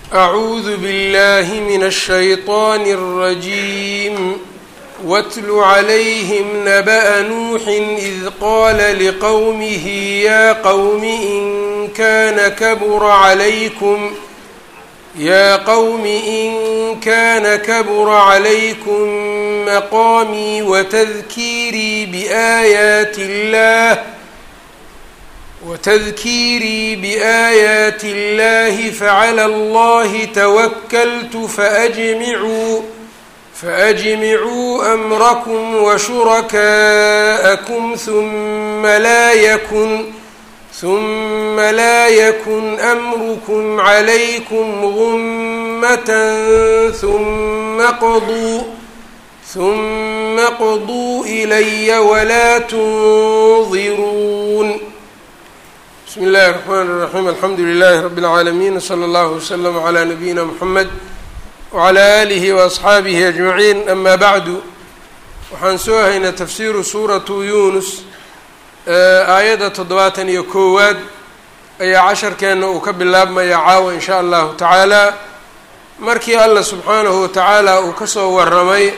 أعوذ بالله من الشيطان الرجيم واتل عليهم نبأ نوح إذ قال لقومه يا قوم إن كان كبر عليكم يا قوم إن كان كبر عليكم مقامي وتذكيري بآيات الله وتذكيري بآيات الله فعلى الله توكلت فأجمعوا فأجمعوا أمركم وشركاءكم ثم لا يكن ثم لا يكن أمركم عليكم غمة ثم قضوا ثم قضوا إلي ولا تنظرون بسم الله الرحمن الرحيم الحمdu لله رب العاalمين وصلى الله وسلم عlى نبيina محمد وعlى آله وأصxaaبه أجمعين أmا bعd waxaan soo haynaa تfsiru suraةu yunus aayadda toddobaatan iyo koowaad ayaa casharkeena uu ka bilaabmaya caawa in shaء allahu taعaalى markii alla subxaanahu wataعaalى uu kasoo waramay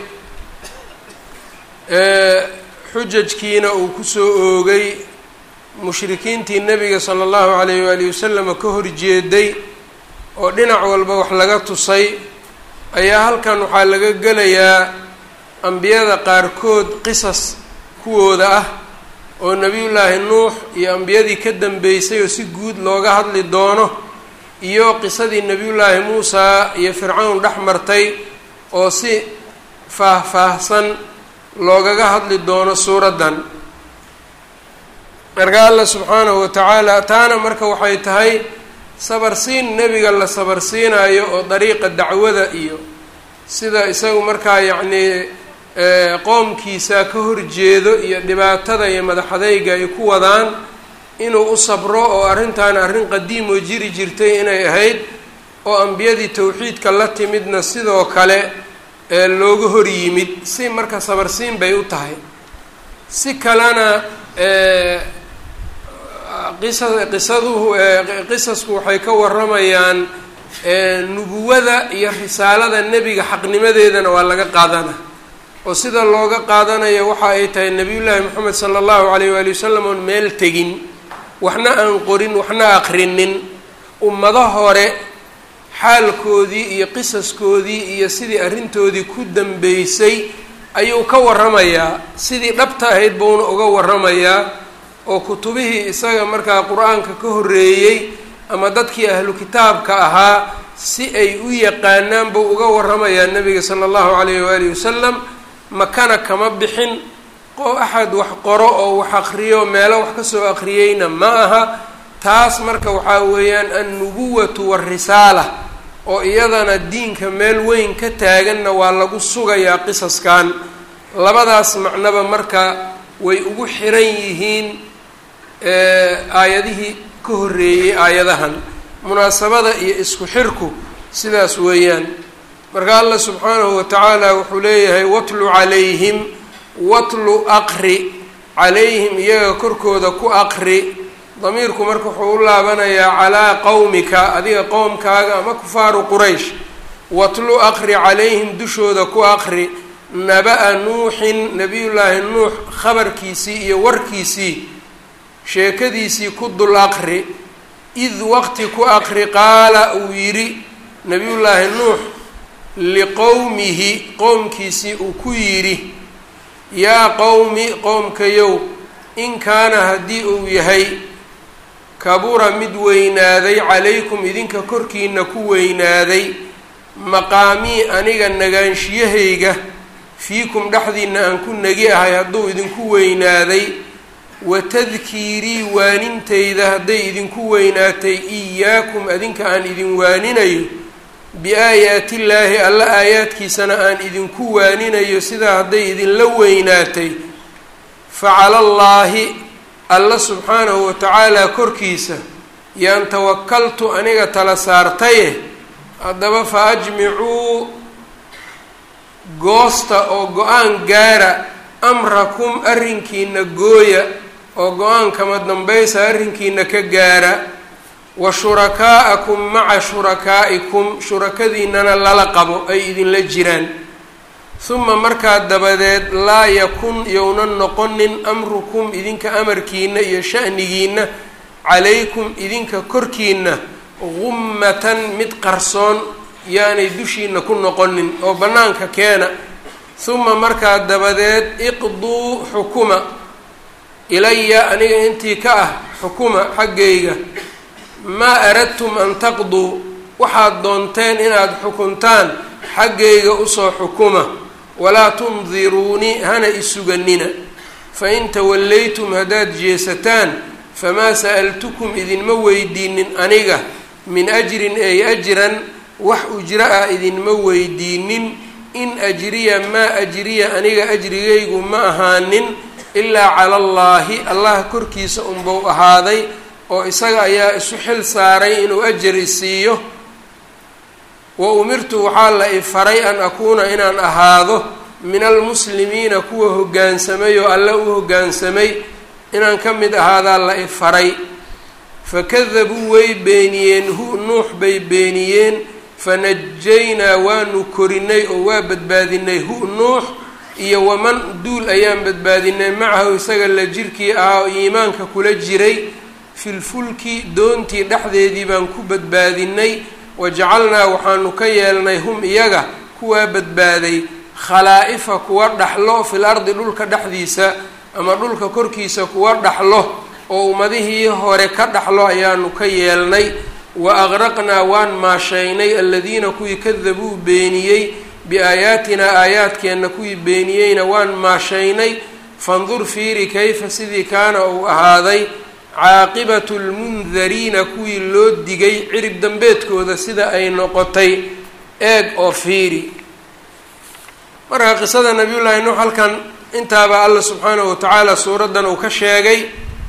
xujajkiina uu kusoo oogay mushrikiintii nebiga sala allahu calayh waalihi wasalama ka horjeeday oo dhinac walba wax laga tusay ayaa halkan waxaa laga gelayaa ambiyada qaarkood qisas kuwooda ah oo nebiyullaahi nuux iyo ambiyadii ka dambeysay oo si guud looga hadli doono iyo qisadii nebiyullaahi muusaa iyo fircawn dhex martay oo si faah-faahsan loogaga hadli doono suuraddan marka alla subxaanahu watacaala taana marka waxay tahay sabarsiin nebiga la sabarsiinayo oo dariiqa dacwada iyo sida isagu markaa yacnii qoomkiisa ka horjeedo iyo dhibaatada iyo madaxadayga ay ku wadaan inuu u sabro oo arrintan arrin qadiim oo jiri jirtay inay ahayd oo ambiyadii towxiidka la timidna sidoo kale looga hor yimid si marka sabarsiin bay u tahay si kalena qisa qisaduhu qisasku waxay ka waramayaan nubuwada iyo risaalada nebiga xaqnimadeedana waa laga qaadana oo sida looga qaadanayo waxa ay tahay nebiyullaahi moxamed sala allahu alayh waali wasalam oon meel tegin waxna aan qorin waxna aqrinin ummado hore xaalkoodii iyo qisaskoodii iyo sidii arrintoodii ku dambeysay ayuu ka waramayaa sidii dhabta ahayd buuna uga waramayaa oo kutubihii isaga markaa qur-aanka ka horreeyey ama dadkii ahlu kitaabka ahaa si ay u yaqaanaan buu uga waramayaa nebiga sala allahu calayhi waalihi wasalam makana kama bixin qo axad wax qoro oo wax aqriyo meelo wax kasoo aqriyeyna ma aha taas marka waxaa weeyaan annubuwatu warisaala oo iyadana diinka meel weyn ka taaganna waa lagu sugayaa qisaskan labadaas macnoba marka way ugu xiran yihiin aayadihii ka horreeyey aayadahan munaasabada iyo isku xirku sidaas weeyaan marka allah subxaanahu watacaala wuxuu leeyahay watlu calayhim watlu aqri calayhim iyaga korkooda ku aqri damiirku marka wuxuu u laabanayaa calaa qowmika adiga qowmkaaga ama kufaaru quraysh watlu aqri calayhim dushooda ku aqri naba-a nuuxin nabiyullaahi nuux khabarkiisii iyo warkiisii sheekadiisii ku dul aqri id waqti ku aqri qaala uu yidhi nabiyullaahi nuux liqowmihi qowmkiisii uu ku yidhi yaa qowmi qowmkayow in kaana haddii uu yahay kabura mid weynaaday calaykum idinka korkiina ku weynaaday maqaamii aniga nagaanshiyahayga fiikum dhexdiina aan ku negi ahay hadduu idinku weynaaday wa tadkiirii waanintayda hadday idinku weynaatay iyaakum adinka aan idin waaninayo biaayaatillaahi alla aayaadkiisana aan idinku waaninayo sidaa hadday idinla weynaatay fa calallaahi alla subxaanahu watacaala korkiisa yaan tawakaltu aniga tala saartaye haddaba fa ajmicuu goosta oo go-aan gaara amrakum arrinkiina gooya oo go-aan kama dambaysa arrinkiina ka gaara wa shurakaa'akum maca shurakaa'ikum shurakadiinana lala qabo ay idinla jiraan huma markaa dabadeed laa yakun yownan noqonin amrukum idinka amarkiina iyo sha'nigiina calaykum idinka korkiina gummatan mid qarsoon yaanay dushiina ku noqonin oo bannaanka keena huma markaa dabadeed iqduu xukuma ilaya aniga intii ka ah xukuma xaggayga maa aradtum an taqduu waxaad doonteen inaad xukuntaan xaggayga usoo xukuma walaa tundiruunii hana isuganina fain tawallaytum haddaad jeesataan famaa sa'altukum idinma weydiinin aniga min ajrin ay ajran wax ujro ah idinma weydiinin in ajriya maa ajriya aniga ajrigaygu ma ahaanin ilaa cala allaahi allah korkiisa unbau ahaaday oo isaga ayaa isu xil saaray inuu ajar isiiyo wa umirtu waxaa la i faray an akuuna inaan ahaado min almuslimiina kuwa hoggaansamay oo alle u hoggaansamay inaan ka mid ahaadaa la i faray fakadabuu way beeniyeen hu nuux bay beeniyeen fanajaynaa waanu korinay oo waa badbaadinay hu nuux iyo waman duul ayaan badbaadinay macahu isaga la jirkii ahaa oo iimaanka kula jiray filfulki doontii dhexdeedii baan ku badbaadinay wajacalnaa waxaanu ka yeelnay hum iyaga kuwaa badbaaday khalaa'ifa kuwa dhaxlo fil ardi dhulka dhexdiisa ama dhulka korkiisa kuwa dhaxlo oo ummadihii hore ka dhaxlo ayaanu ka yeelnay wa aqraqnaa waan maashaynay aladiina kuwii kadabuu beeniyey biaayaatinaa aayaadkeenna kuwii beeniyeyna waan maashaynay fandur fiiri kayfa sidii kaana uu ahaaday caaqibatu lmundariina kuwii loo digay cirib dambeedkooda sida ay noqotay eeg oo fiiri marka qisada nabiyullaahi nuux halkan intaaba alla subxaanahu watacaala suuraddan uu ka sheegay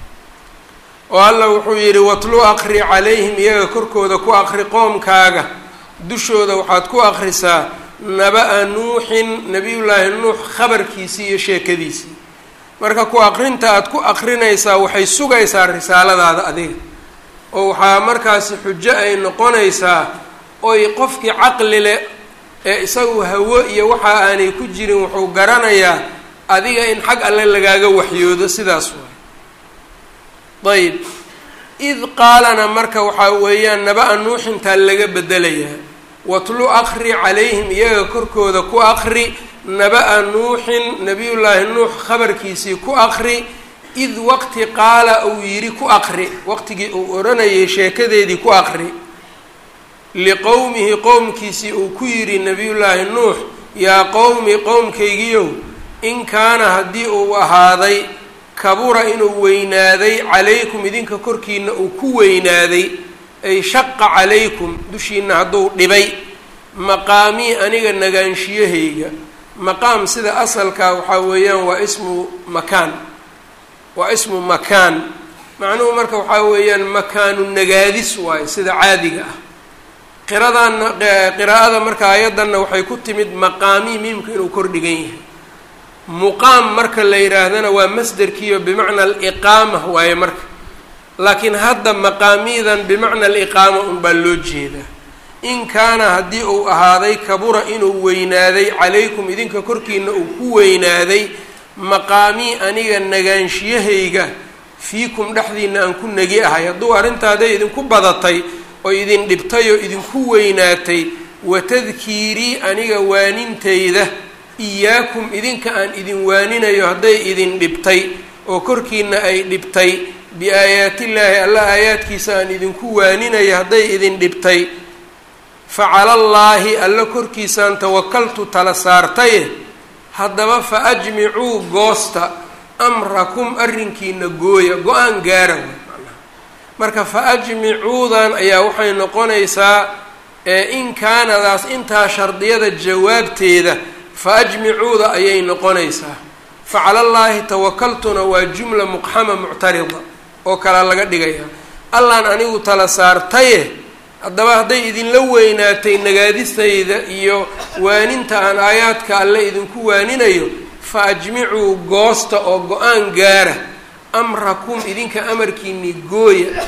oo alla wuxuu yidhi watlu aqri calayhim iyaga korkooda ku aqri qoomkaaga dushooda waxaad ku aqrisaa naba-a nuuxin nabiyullaahi nuux khabarkiisii iyo sheekadiisii marka ku aqrinta aada ku aqrinaysaa waxay sugaysaa risaaladaada adiga oo waxaa markaasi xujo ay noqonaysaa oy qofkii caqli leh ee isagu hawo iyo waxa aanay ku jirin wuxuu garanayaa adiga in xag alle lagaaga waxyoodo sidaas waay ayb id qaalana marka waxaa weeyaan naba-a nuuxintaa laga bedelayaa watlu aqri calayhim iyaga korkooda ku aqri naba-a nuuxin nabiyullaahi nuux khabarkiisii ku aqri id waqti qaala uu yidhi ku aqri waqtigii uu odhanayay sheekadeedii ku aqri liqowmihi qowmkiisii uu ku yidhi nabiyullaahi nuux yaa qowmi qowmkaygiyow in kaana haddii uu ahaaday kabura inuu weynaaday calaykum idinka korkiina uu ku weynaaday ay shaqa calaykum dushiina hadduu dhibay maqaamii aniga nagaanshiyahayga maqaam sida asalkaa waxaa weeyaan waa ismu makaan waa ismu makaan macnuhu marka waxaa weeyaan makaanu nagaadis waayo sida caadiga ah qiradanna qiraa'ada marka ayaddanna waxay ku timid maqaamii miimka inuu kordhigan yahay muqaam marka la yidhaahdana waa masderkiiyo bimacna aliqaama waaye marka laakiin hadda maqaamiidan bimacna aliqaama unbaa loo jeedaa in kaana haddii uu ahaaday kabura inuu weynaaday calaykum idinka korkiina uu ku weynaaday maqaamii aniga nagaanshiyahayga fiikum dhexdiina aan ku negi ahay hadduu arrintaaday idinku badatay oo idin dhibtay oo idinku weynaatay watadkiirii aniga waanintayda iyaakum idinka aan idin waaninayo hadday idin dhibtay oo korkiina ay dhibtay biaayaatillaahi alla aayaadkiisa aan idinku waaninayo hadday idin dhibtay fa calallaahi alla korkiisaan tawakaltu tala saartaye haddaba fa ajmicuu goosta amrakum arrinkiina gooya go-aan gaara marka fa ajmicuudan ayaa waxay noqonaysaa in kaanadaas intaa shardiyada jawaabteeda fa ajmicuuda ayay noqonaysaa fa calallaahi tawakaltuna waa jumla muqxama muctarida oo kalea laga dhigaya allaan anigu tala saartaye haddaba hadday idinla weynaatay nagaadistayda iyo waaninta aan aayaadka alle idinku waaninayo fa ajmicuu goosta oo go-aan gaara amrakum idinka amarkiinii gooya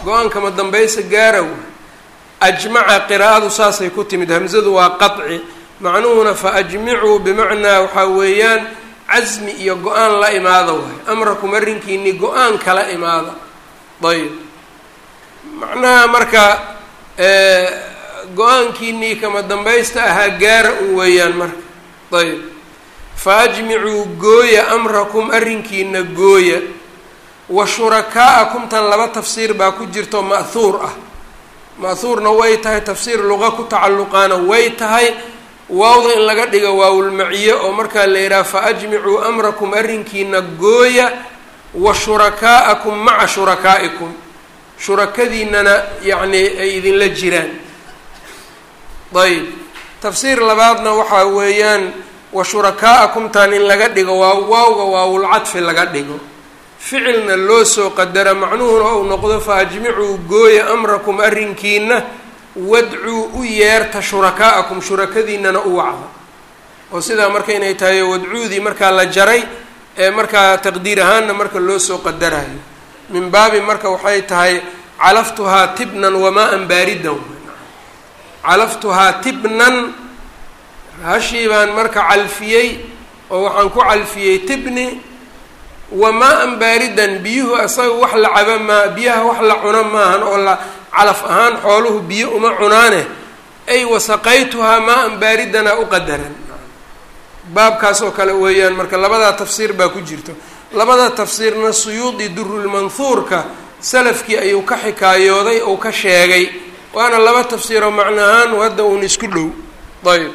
go-aankama dambaysa gaara waay ajmaca qiraa'adu saasay ku timid hamzadu waa qaطci macnuhuna fa ajmicuu bimacnaa waxaa weeyaan casmi iyo go-aan la imaada waay amrakum arrinkiinii go-aan kala imaada ayb macnaha marka go-aankiinii kama dambaysta ahaa gaara un weeyaan marka ayb fa ajmicuu gooya amrakum arrinkiina gooya wa shurakaa'akum tan laba tafsiir baa ku jirto ma'huur ah ma'huurna way tahay tafsiir luqa ku tacalluqaana way tahay waawda in laga dhigo waawulmaciye oo markaa la yidhaha fa ajmicuu amrakum arrinkiina gooya wa shurakaa'akum maca shurakaa'ikum shurakadiinana yacnii ay idinla jiraan ayb tafsiir labaadna waxaa weeyaan wa shurakaa'akum tan in laga dhigo waa waawga waawulcadfi laga dhigo ficilna loo soo qadara macnuhuna uu noqdo fa ajmicuu gooya amrakum arrinkiina wadcuu u yeerta shurakaa'akum shurakadiinana u wacda oo sidaa marka inay tahay wadcuudii markaa la jaray ee markaa taqdiir ahaanna marka loo soo qadarayo min baabi marka waxay tahay calaftuhaa tibnan wamaa-an baaridan calaftuhaa tibnan hashii baan marka calfiyey oo waxaan ku calfiyey tibni wamaa-an baaridan biyuhu asaga wax la caba maa biyaha wax la cuno maahan oo la calaf ahaan xooluhu biyo uma cunaane ay wasaqaytuhaa maa-an baaridana u qadaran baabkaas oo kale weeyaan marka labadaa tafsiir baa ku jirto labada tafsiirna suyuudi durulmanhuurka salafkii ayuu ka xikaayooday ou ka sheegay waana laba tafsiiroo macnahaan hadda uun isku dhow ayb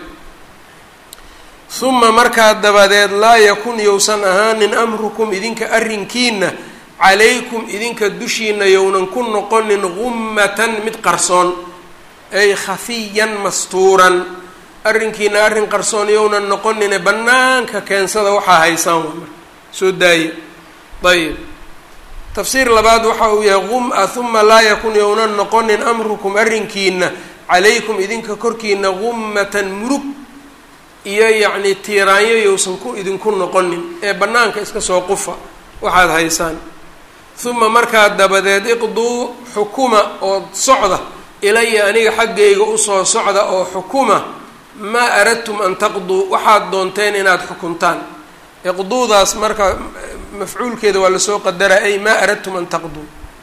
uma markaa dabadeed laa yakun yousan ahaanin amrukum idinka arrinkiina calaykum idinka dushiina yownan ku noqonin gummatan mid qarsoon ay khafiyan mastuuran arrinkiina arrin qarsoon yownan noqonine bannaanka keensada waxaa haysaan waa marka soo daaye ayib tafsiir labaad waxa uu yahay gum-a uma laa yakun yownan noqonin amrukum arrinkiina calaykum idinka korkiina gummatan murug iyo yacni tiiraanyo yowsan ku idinku noqonin ee bannaanka iska soo qufa waxaad haysaan uma markaa dabadeed iqduu xukuma oo socda ilaya aniga xaggayga usoo socda oo xukuma maa aradtum an taqduu waxaad doonteen inaad xukuntaan iqduudaas marka mafcuulkeeda waa lasoo qadaraa ay maa aradtum an taqduu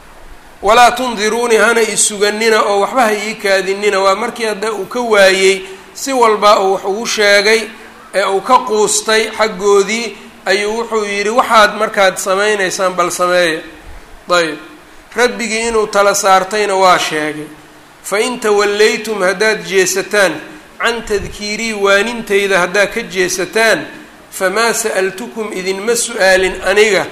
walaa tundiruunii hana ii suganina oo waxba ha ii kaadinina waa markii hadda uu ka waayey si walba uu wax ugu sheegay ee uu ka quustay xaggoodii ayuu wuxuu yidhi waxaad markaad samaynaysaan bal sameeya ayb rabbigii inuu tala saartayna waa sheegay fa in tawallaytum haddaad jeesataan can tadkiirii waanintayda haddaad ka jeesataan famaa sa'altukum idinma su-aalin aniga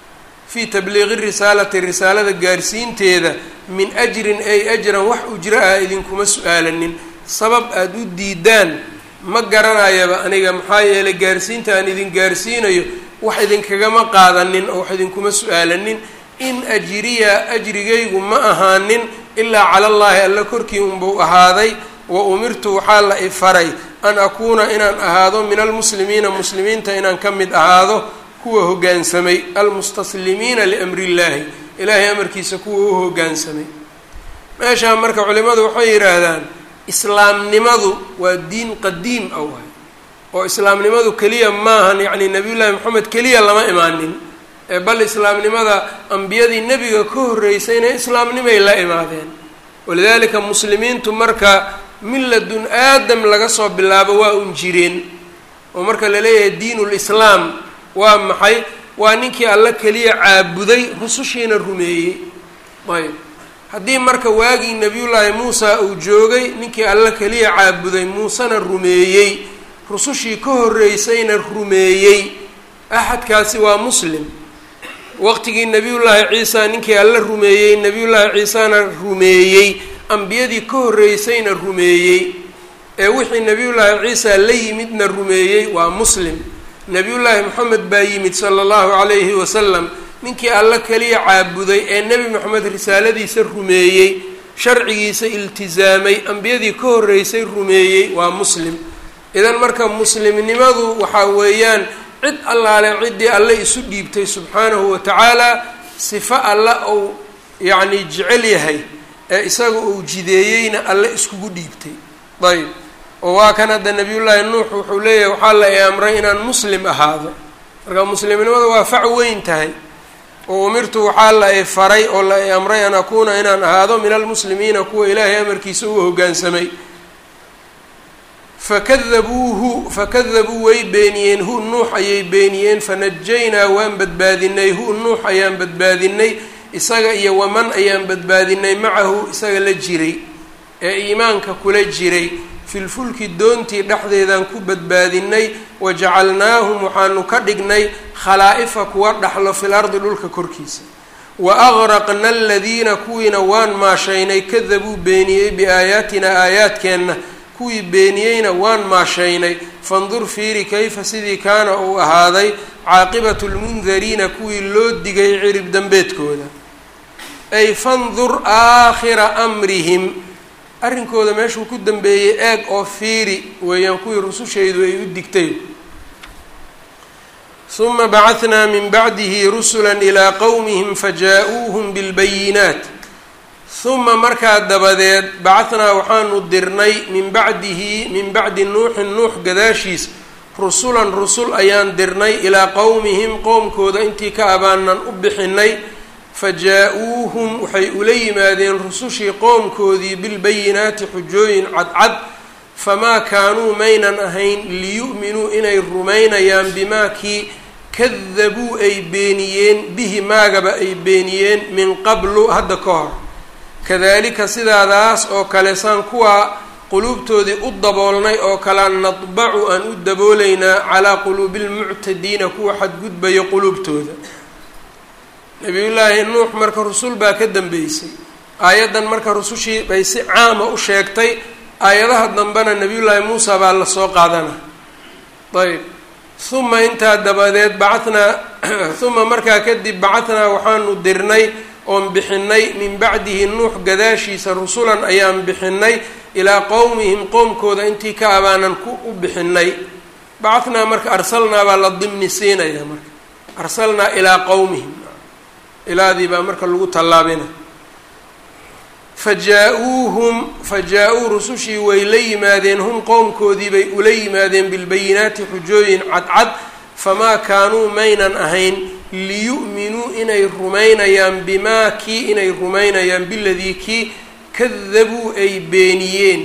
fii tabliiqi risaalati risaalada gaarsiinteeda min ajrin ay ajran wax ujro ah idinkuma su-aalanin sabab aada u diidaan ma garanayaba aniga maxaa yeelay gaarsiinta aan idin gaarsiinayo wax idinkagama qaadanin oo wax idinkuma su-aalanin in ajriya ajrigaygu ma ahaanin ilaa cala allaahi alla korkii unbuu ahaaday wa umirtu waxaa la ifaray an akuuna inaan ahaado min almuslimiina muslimiinta inaan ka mid ahaado kuwa hoggaansamay almustaslimiina liamri illaahi ilaahay amarkiisa kuwa u hoggaansamay meeshaa marka culimadu waxay yidhaahdaan islaamnimadu waa diin qadiim ah waay oo islaamnimadu keliya maahan yacni nabiyullaahi moxamed keliya lama imaanin ee bal islaamnimada ambiyadii nebiga ka horreysayna islaamnimay la imaadeen walidaalika muslimiintu marka milladun aadam laga soo bilaabo waa un jireen oo marka la leeyahay diinul islaam waa maxay waa ninkii alla keliya caabuday rusushiina rumeeyey ayb haddii marka waagii nebiyullaahi muusa uu joogay ninkii alla keliya caabuday muusena rumeeyey rusushii ka horreysayna rumeeyey axadkaasi waa muslim waqtigii nebiyullaahi ciisa ninkii alla rumeeyey nebiyullaahi ciisana rumeeyey ambiyadii ka horreysayna rumeeyey ee wixii nebiyullaahi ciisa la yimidna rumeeyey waa muslim nebiyullaahi moxamed baa yimid sala allahu calayhi wasalam ninkii alla keliya caabuday ee nebi moxamed risaaladiisa rumeeyey sharcigiisa iltisaamay ambiyadii ka horreysay rumeeyey waa muslim idan marka muslimnimadu waxaa weeyaan cid allaale ciddii alle isu dhiibtay subxaanahu wa tacaala sifo alla ou yacni jecel yahay ee isaga uu jideeyeyna alle iskugu dhiibtay ayb oo waa kan hadda nabiyullaahi nuux wuxuu leeyahay waxaa la i amray inaan muslim ahaado marka muslimnimada waa fac weyn tahay oo umirtu waxaa la i faray oo la i amray an akuuna inaan ahaado min almuslimiina kuwa ilaahay amarkiisa uga hoggaansamay fakadabuuhu fakadabuu way beeniyeen hu nuux ayay beeniyeen fanajaynaa waan badbaadinay hu nuux ayaan badbaadinay isaga iyo waman ayaan badbaadinay macahu isaga la jiray ee iimaanka kula jiray filfulki doontii dhexdeedaan ku badbaadinay wajacalnaahum waxaanu ka dhignay khalaa'ifa kuwa dhaxlo fil ardi dhulka korkiisa wa agraqna aladiina kuwiina waan maashaynay kadabuu beeniyey biaayaatina aayaadkeenna kuwii beeniyeyna waan maashaynay fandur fiiri kayfa sidii kaana uu ahaaday caaqibatu lmundariina kuwii loo digay cirib dambeedkooda ay fandur aakhira amrihim arrinkooda meeshuu ku dambeeyey eeg oo fiiri weeyaan kuwii rusushaydu ay u digtay suma bacahnaa min bacdihi rusula ilaa qowmihim fajaa-uuhum bilbayinaat huma markaa dabadeed bacahnaa waxaanu dirnay min bacdihi min bacdi nuuxin nuux gadaashiis rusulan rusul ayaan dirnay ilaa qowmihim qowmkooda intii ka abaanan u bixinay fajaa-uuhum waxay ula yimaadeen rusushii qoomkoodii bilbayinaati xujooyin cadcad famaa kaanuu maynan ahayn liyu'minuu inay rumaynayaan bimaa kii kadabuu ay beeniyeen bihi maagaba ay beeniyeen min qablu hadda ka hor kadalika sidaadaas oo kale saan kuwaa quluubtoodii u daboolnay oo kalea nadbacu aan u daboolaynaa calaa quluubi lmuctadiina kuwa xadgudbayo quluubtooda nabiyullaahi nuux marka rusul baa ka dambeysay aayaddan marka rusushii bay si caama u sheegtay aayadaha dambena nabiyullaahi muusa baa lasoo qaadana ayb uma intaa dabadeed bacanaa uma markaa kadib bacanaa waxaanu dirnay oon bixinay min bacdihi nuux gadaashiisa rusulan ayaan bixinay ilaa qowmihim qowmkooda intii ka abaanan ku u bixinay bacanaa marka arsalnaa baa la dimni siinaya marka arsalnaa ilaa qowmihim ilaadii baa marka lagu tallaabina fajaa-uuhum fajaa-uu rusushii way la yimaadeen hum qowmkoodii bay ula yimaadeen bilbayinaati xujooyin cadcad famaa kaanuu maynan ahayn liyu'minuu inay rumaynayaan bimaa kii inay rumaynayaan biladii kii kadabuu ay beeniyeen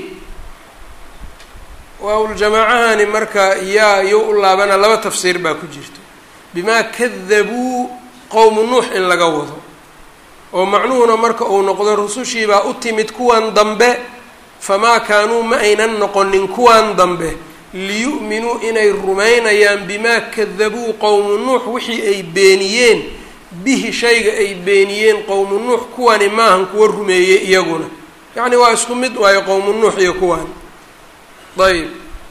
waaul-jamaacahani marka yaa iyo u laabana laba tafsiir baa ku jirta bimaa kadabuu qowmu nuux in laga wado oo macnuhuna marka uu noqdo rusushiibaa u timid kuwan dambe famaa kaanuu ma aynan noqonin kuwan dambe liyu'minuu inay rumaynayaan bimaa kadabuu qowmu nuux wixii ay beeniyeen bihi shayga ay beeniyeen qowmu nuux kuwani maahan kuwa rumeeyey iyaguna yacni waa isku mid waayo qowmu nuux iyo kuwan ayb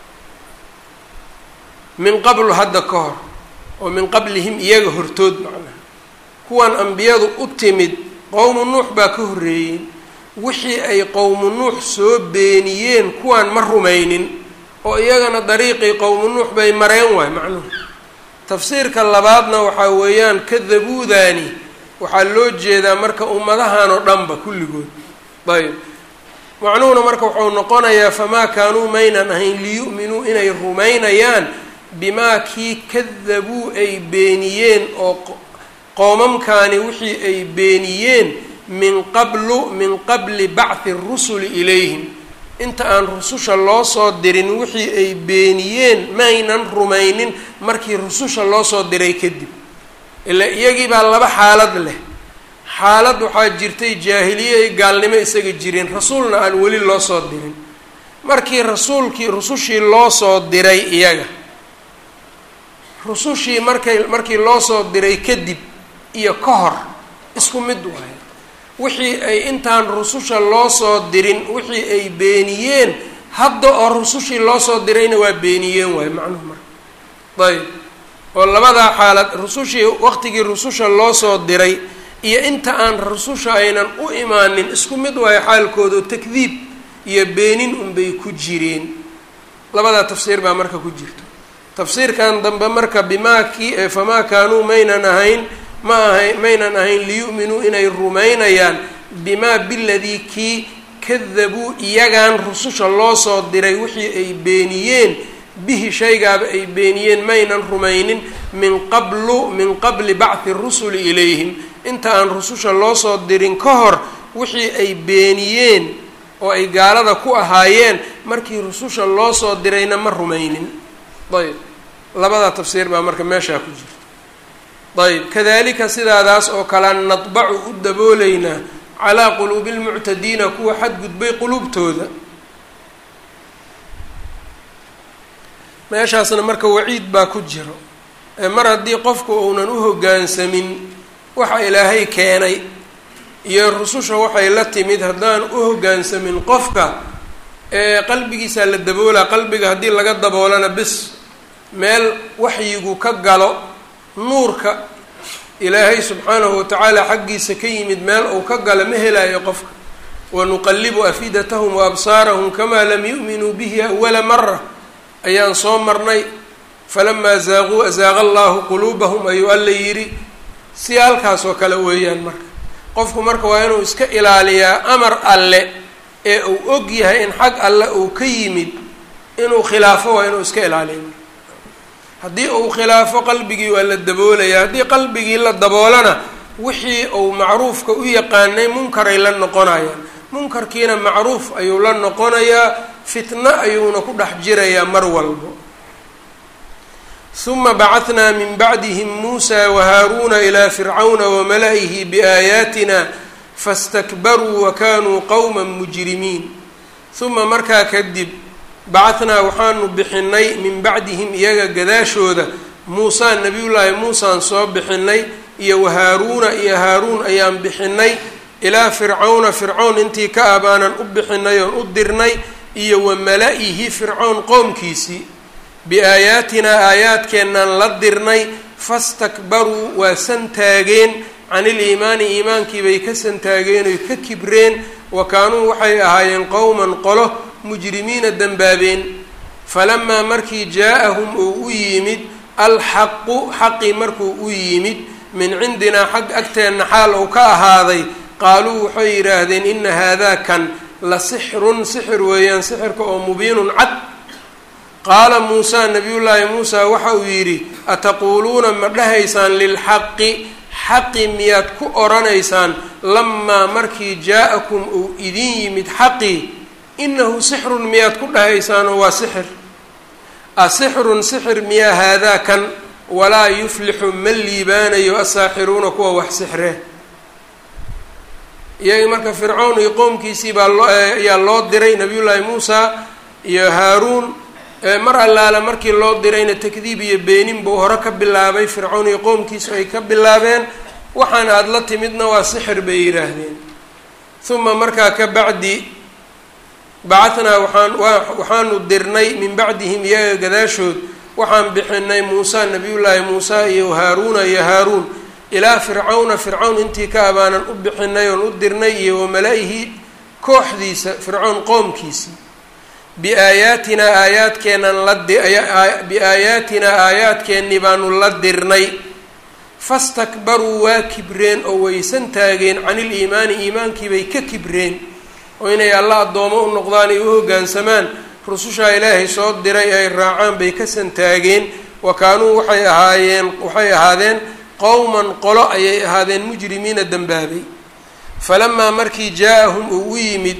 min qablu hadda ka hor oo min qablihim iyaga hortood macnaha kuwan ambiyadu u timid qowmu nuux baa ka horreeyey wixii ay qowmu nuux soo beeniyeen kuwan ma rumaynin oo iyagana dariiqii qowmu nuux bay mareen waay macnuhu tafsiirka labaadna waxaa weeyaan kadabuudaani waxaa loo jeedaa marka ummadahan oo dhanba kulligood ayb macnuhuna marka wuxuu noqonayaa famaa kaanuu maynan ahayn liyu'minuu inay rumaynayaan bimaa kii kadabuu ay beeniyeen oo qoomamkaani wixii ay beeniyeen min qablu min qabli bacthi rusuli ilayhim inta aan rususha loo soo dirin wixii ay beeniyeen maynan rumaynin markii rususha loo soo diray kadib ila iyagii baa laba xaalad leh xaalad waxaa jirtay jaahiliye ay gaalnimo isaga jireen rasuulna aan weli loo soo dirin markii rasuulkii rusushii loo soo diray iyaga rusushii markay markii loo soo diray kadib iyo ka hor isku mid waayo wixii ay intaan rususha loo soo dirin wixii ay beeniyeen hadda oo rusushii loo soo dirayna waa beeniyeen waayo macnuhu marka ayb oo labadaa xaalad rusushii waqtigii rususha loo soo diray iyo inta aan rususha aynan u imaanin isku mid waayo xaalkooda takdiib iyo beenin unbay ku jireen labadaa tafsiir baa marka ku jirto tafsiirkan dambe marka bimaa kii famaa kaanuu maynan ahayn ma ahayn maynan ahayn liyu'minuu inay rumaynayaan bimaa biladii kii kadabuu iyagan rususha loo soo diray wixii ay beeniyeen bihi shaygaaba ay beeniyeen maynan rumaynin min qablu min qabli bacthi rusuli ilayhim inta aan rususha loo soo dirin ka hor wixii ay beeniyeen oo ay gaalada ku ahaayeen markii rususha loo soo dirayna ma rumaynin ayb labada tafsiir baa marka meeshaa ku jirta ayb kadalika sidaadaas oo kalean nadbacu u dabooleynaa calaa quluubi lmuctadiina kuwa xadgudbay quluubtooda meeshaasna marka waciid baa ku jiro mar haddii qofku uunan u hoggaansamin waxa ilaahay keenay iyo rususha waxay la timid haddaan u hoggaansamin qofka ee qalbigiisaa la daboolaa qalbiga haddii laga daboolana bis meel waxyigu ka galo nuurka ilaahay subxaanahu watacaala xaggiisa ka yimid meel uu ka galo ma helaayo qofka wanuqallibu afidatahum wa absaarahum kamaa lam yu'minuu bihi awala mara ayaan soo marnay falamaa zaaquu azaaqa allahu quluubahum ayuu alla yidhi si halkaas oo kale weeyaan marka qofku marka waa inuu iska ilaaliyaa amar alle ee uu og yahay in xag alle uu ka yimid inuu khilaafo waa inuu iska ilaaliya marka haddii uu khilaafo qalbigii waa la daboolaya haddii qalbigii la daboolana wixii uu macruufka u yaqaanay munkaray la noqonayaan munkarkiina macruuf ayuu la noqonayaa fitno ayuuna ku dhex jirayaa mar walbo huma bacahnaa min bacdihim muusa wahaaruuna ilaa fircawna wamala-ihi biaayaatina fastakbaruu wa kaanuu qowma mujrimiin huma markaa kadib bacahnaa waxaanu bixinay min bacdihim iyaga gadaashooda muusaa nabiyullaahi muusaan soo bixinay iyo wahaaruuna iyo haaruun ayaan bixinay ilaa fircawna fircown intii ka ah baanan u bixinay oon u dirnay iyo wa mala-ihi fircown qoomkiisii biaayaatinaa aayaadkeennaan la dirnay fastakbaruu waa santaageen can iliimaani iimaankii bay ka santaageen oy ka kibreen wa kaanuu waxay ahaayeen qowman qolo mujrimiina dembaabeen falamaa markii jaa-ahum uu u yimid alxaqu xaqii markuu u yimid min cindinaa xag agteenna xaal uu ka ahaaday qaaluu waxay yidhaahdeen ina haadaa kan la sixrun sixir weeyaan sixirka oo mubiinun cad qaala muusaa nabiyullaahi muusaa waxa uu yidhi ataquuluuna ma dhahaysaan lilxaqi xaqi miyaad ku odhanaysaan lamaa markii jaa-akum uu idin yimid xaqii inahu sixrun miyaad ku dhahaysaanoo waa sixir asixrun sixir miyaa haadaa kan walaa yuflixu ma liibaanayo asaaxiruuna kuwa wax sixre iyagii marka fircown iyo qowmkiisii baa loo ayaa loo diray nabiyullaahi muusa iyo haaruun mar allaala markii loo dirayna takdiib iyo beenin buu hore ka bilaabay fircown iyo qowmkiisu ay ka bilaabeen waxaan aada la timidna waa sixir bay yidhaahdeen uma markaa ka bacdi bacahnaa waxaan waxaanu dirnay min bacdihim iyaga gadaashood waxaan bixinay muusa nabiyullaahi muusa iyo haaruuna iyo haaruun ilaa fircawna fircawn intii ka abaanan u bixinay oon u dirnay iyo wamala-ihi kooxdiisa fircown qoomkiisii biaayaatinaa aayaadkeennan la biaayaatinaa aayaadkeennii baanu la dirnay fastakbaruu waa kibreen oo waysan taageen can iliimaani iimaankiibay ka kibreen oo inay alla addoomo u noqdaan ay u hoggaansamaan rusushaa ilaahay soo diray ay raacaan bay ka santaageen wa kaanuu waxay ahaayeen waxay ahaadeen qowman qolo ayay ahaadeen mujrimiina dembaabay falamaa markii jaa-ahum uu u yimid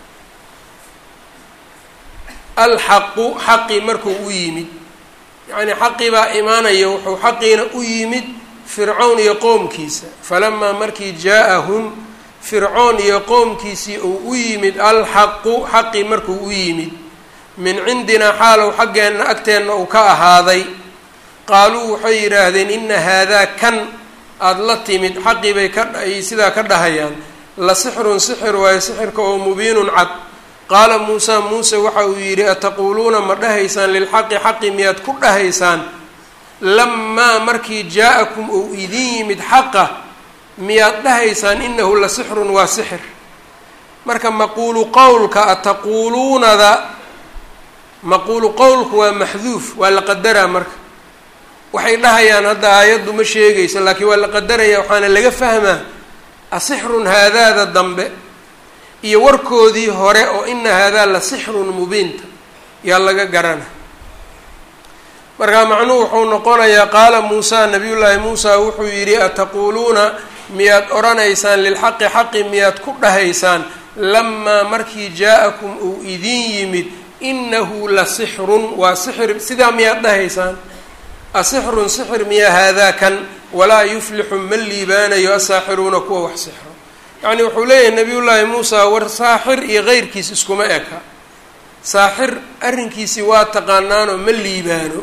alxaqu xaqii markuu u yimid yacnii xaqii baa imaanaya wuxuu xaqiina u yimid fircown iyo qoomkiisa falamaa markii jaa-ahum fircoon iyo qoomkiisii uu u yimid alxaqu xaqii markuu u yimid min cindinaa xaalow xaggeenna agteenna uu ka ahaaday qaaluu waxay yidhaahdeen ina haadaa kan aada la timid xaqii bay ka ay sidaa ka dhahayaan la sixrun sixir waayo sixirka oo mubiinun cad qaala muusaa muuse waxa uu yidhi ataquuluuna ma dhahaysaan lilxaqi xaqi miyaad ku dhahaysaan lamaa markii jaa-akum uu idin yimid xaqa miyaad dhahaysaan inahu la sixrun waa sixir marka maquulu qowlka ataquuluunada maquulu qowlku waa maxduuf waa la qadaraa marka waxay dhahayaan hadda aayaddu ma sheegayso laakiin waa la qadaraya waxaana laga fahmaa asixrun haadaada dambe iyo warkoodii hore oo ina haadaa la sixrun mubiinta yaa laga garana markaa macnuhu wuxuu noqonayaa qaala muusa nabiyullaahi muusa wuxuu yidhi ataquuluuna miyaad odhanaysaan lilxaqi xaqi miyaad ku dhahaysaan lamaa markii jaa-akum uu idin yimid inahu la sixrun waa sixir sidaa miyaad dhahaysaan asixrun sixir miyaa haadaa kan walaa yuflixu ma liibaanayo asaaxiruuna kuwa wax sixro yacni wuxuu leeyahay nabiyullaahi muusa war saaxir iyo keyrkiis iskuma eka saaxir arrinkiisii waa taqaanaanoo ma liibaano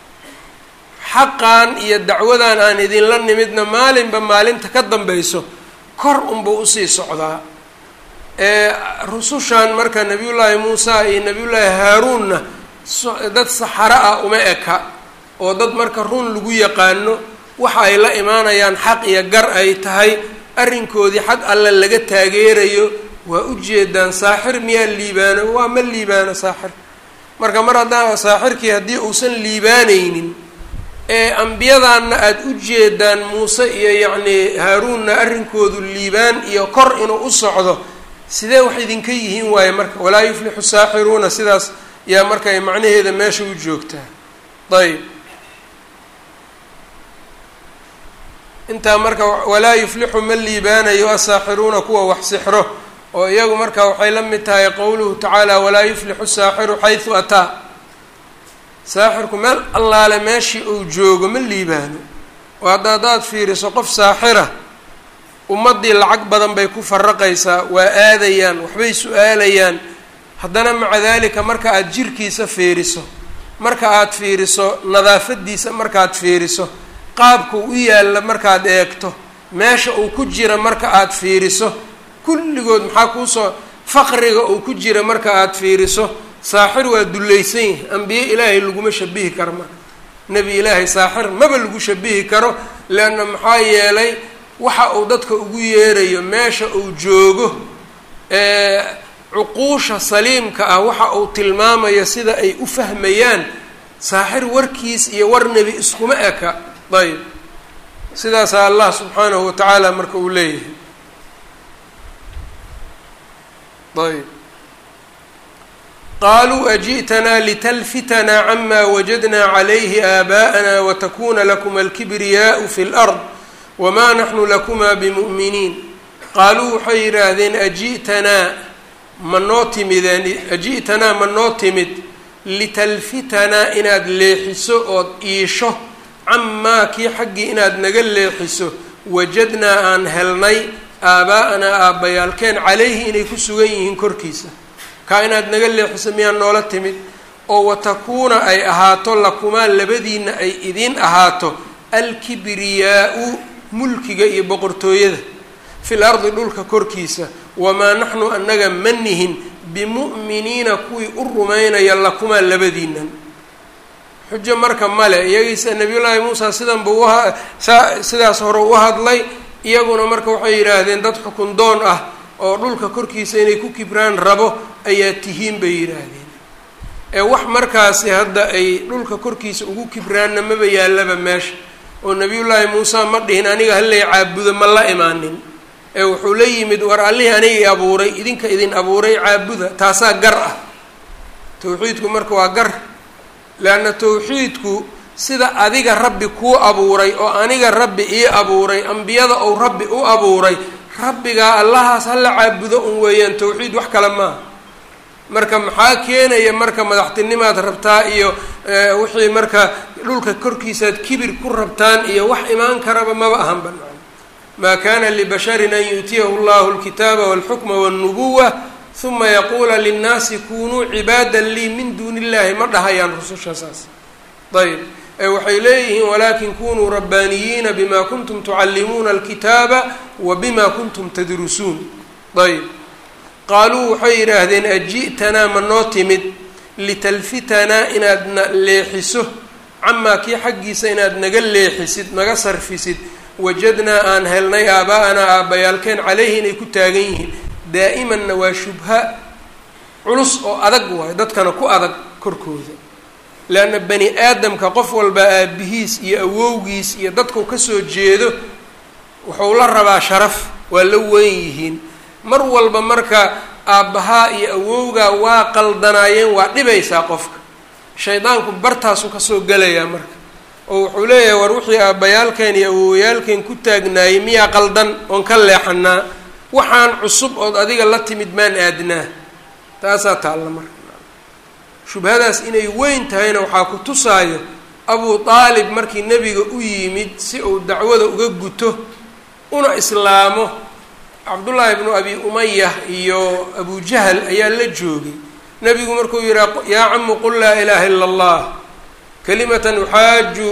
xaqan iyo dacwadan aan idinla nimidna maalinba maalinta ka dambayso kor unbuu usii socdaa rusushan marka nabiyullaahi muusa iyo nabiyullaahi haaruunna dad saxaro ah uma eka oo dad marka run lagu yaqaano waxa ay la imaanayaan xaq iyo gar ay tahay arrinkoodii xag alle laga taageerayo waa ujeedaan saaxir miyaa liibaano waa ma liibaano saaxir marka mar haddaan saaxirkii haddii uusan liibaanaynin ee ambiyadaanna aada u jeedaan muuse iyo yacnii haaruunna arrinkoodu liibaan iyo kor inuu u socdo sidee wax idinka yihiin waaye marka walaa yuflixu saaxiruuna sidaas yaa marka ay macnaheeda meesha u joogtaa ayb intaa marka walaa yuflixu ma liibaanayo asaaxiruuna kuwa wax sixro oo iyagu marka waxay la mid tahay qowluhu tacaala walaa yuflixu saaxiru xaysu ataa saaxirku meel allaale meeshii uu joogo ma liibaano oo hadda haddaad fiiriso qof saaxira ummaddii lacag badan bay ku faraqaysaa waa aadayaan waxbay su-aalayaan haddana maca daalika marka aada jirkiisa fiiriso marka aada fiiriso nadaafadiisa markaad fiiriso qaabka u yaalla markaad eegto meesha uu ku jira marka aada fiiriso kulligood maxaa kuusoo faqriga uu ku jira marka aada fiiriso saaxir waa dullaysan yahay ambiye ilaahay laguma shabihi karo marka nebi ilaahay saaxir maba lagu shabihi karo leanna maxaa yeelay waxa uu dadka ugu yeerayo meesha uu joogo cuquusha saliimka ah waxa uu tilmaamayo sida ay u fahmayaan saaxir warkiis iyo war nebi iskuma eka ayb sidaasaa allah subxaanahu wa tacaala marka uu leeyahay ayb qaluu aji'tanaa litalfitanaa cama wajadnaa calayhi aabaa'ana watakuna lakuma alkibriyaau fi lard wamaa naxnu lakumaa bimu'miniin qaaluu waxay yidhaahdeen aji'tanaa ma noo timideen aji'tanaa ma noo timid litalfitanaa inaad leexiso ood iisho camaa kii xaggii inaad naga leexiso wajadnaa aan helnay aabaa'anaa aabbayaalkeen calayhi inay ku sugan yihiin korkiisa kaa inaad naga leexiso miyaa noola timid oo watakuuna ay ahaato lakumaa labadiina ay idiin ahaato alkibriyaau mulkiga iyo boqortooyada fil ardi dhulka korkiisa wamaa naxnu annaga ma nihin bimu'miniina kuwii u rumaynaya lakumaa labadiinan xujo marka male iyagiisa nabiyullaahi muusa sidan buu uha saa sidaas hore u hadlay iyaguna marka waxay yidhaahdeen dad xukun doon ah oo dhulka korkiisa inay ku kibraan rabo ayaa tihiin bay yidhaahdeen ee wax markaasi hadda ay dhulka korkiisa ugu kibraanna maba yaallaba meesha oo nabiyullaahi muuse ma dhihin aniga halay caabudo ma la imaanin ee wuxuu la yimid war allihii aniga i abuuray idinka idin abuuray caabuda taasaa gar ah tawxiidku marka waa gar leanna tawxiidku sida adiga rabbi kuu abuuray oo aniga rabbi ii abuuray ambiyada ou rabbi u abuuray rabbigaa allahaas hala caabudo un weeyaan tawxiid wax kale maaha marka maxaa keenaya marka madaxtinimaad rabtaa iyo wixii marka dhulka korkiisaad kibir ku rabtaan iyo wax imaan karaba maba ahan banaan maa kana libasharin an yu'tiyahu llahu alkitaaba walxukma walnubuwa huma yaquula linnaasi kunuu cibaada lii min duuni illahi ma dhahayaan rususha saas ayb waxay leeyihiin walakin kunuu rabbaaniyiina bima kuntum tucallimuuna alkitaaba wa bima kuntum tadrusuun ayb qaaluu waxay yidhaahdeen aji'tanaa ma noo timid litalfitanaa inaadna leexiso camaa kii xaggiisa inaad naga leexisid naga sarfisid wajadnaa aan helnay aaba'anaa aabbayaalkeen caleyhi inay ku taagan yihiin daa'imanna waa shubha culus oo adag waayo dadkana ku adag korkooda leanna bani aadamka qof walba aabihiis iyo awowgiis iyo dadku kasoo jeedo wuxuu la rabaa sharaf waa la weyn yihiin mar walba marka aabbahaa iyo awowgaa waa qaldanaayeen waa dhibaysaa qofka shaydaanku bartaasu kasoo gelayaa marka oo wuxuu leeyahay war wixii aabbayaalkeen iyo awowyaalkeen ku taagnaayey miyaa qaldan oon ka leexanaa waxaan cusub ood adiga la timid maan aadnaa taasaa taalla marka shubhadaas inay weyn tahayna waxaa ku tusaayo abu aalib markii nebiga u yimid si uu dacwada uga guto una islaamo cabdullaahi bnu abi umaya iyo abu jahl ayaa la joogay nebigu markuu yihi yaa camu qul laa ilaha ila allah kalimatan uxaaju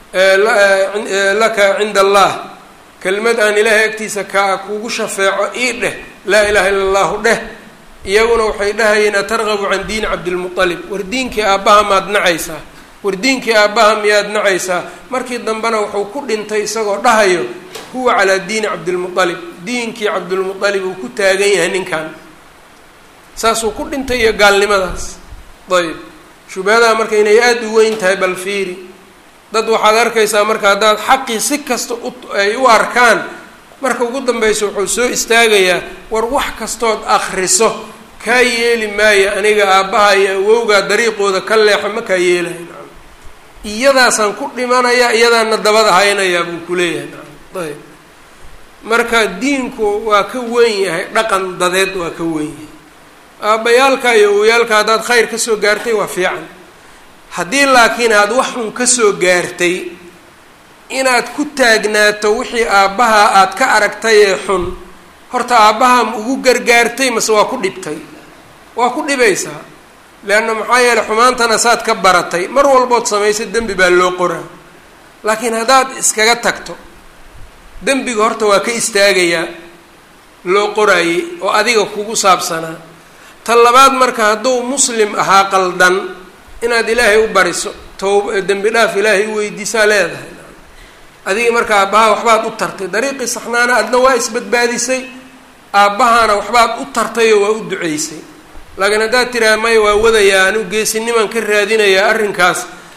laka cinda allah kelimad aan ilaahay agtiisa ka kugu shafeeco ii dheh laa ilaha illa allahu dheh iyaguna waxay dhahayeen atargabu can diini cabdilmualib war diinkii aabbaha maad nacaysaa war diinkii aabbaha miyaad nacaysaa markii dambena wuxuu ku dhintay isagoo dhahayo huwa calaa diini cabdilmualib diinkii cabdilmualib uu ku taagan yahay ninkan saasuu ku dhintay iyo gaalnimadaas ayb shubhadaha marka inay aada u weyn tahay bal fiiri dad waxaad arkaysaa marka haddaad xaqii si kasta ay u arkaan marka ugu dambaysa wuxuu soo istaagayaa war wax kastood akriso kaa yeeli maayo aniga aabbaha iyo awowgaa dariiqooda ka leexa ma kaa yeelahay nacam iyadaasaan ku dhimanayaa iyadaana dabada haynayaa buu kuleeyahay nacam ayb marka diinku waa ka weyn yahay dhaqan dadeed waa ka weyn yahay aabbayaalka iyo awowyaalka haddaad khayr kasoo gaartay waa fiican haddii laakiin aada wax xun kasoo gaartay inaad ku taagnaato wixii aabbaha aada ka aragtay ee xun horta aabbaha ma ugu gargaartay mase waa ku dhibtay waa ku dhibaysaa leanna maxaa yeeley xumaantana saad ka baratay mar walbood samaysay dembi baa loo qoraa laakiin haddaad iskaga tagto dembiga horta waa ka istaagayaa loo qoraayey oo adiga kugu saabsanaa ta labaad marka hadduu muslim ahaa qaldan inaad ilaahay u bariso toob dembi dhaaf ilaahay u weydiisaa leedahay adigii marka aabbaha waxbaad u tartay dariiqii saxnaana adna waa isbadbaadisay aabbahana waxbaad u tartayoo waa u duceysay laakiin haddaad tiraa maya waa wadayaa anu geesinimaan ka raadinayaa arrinkaas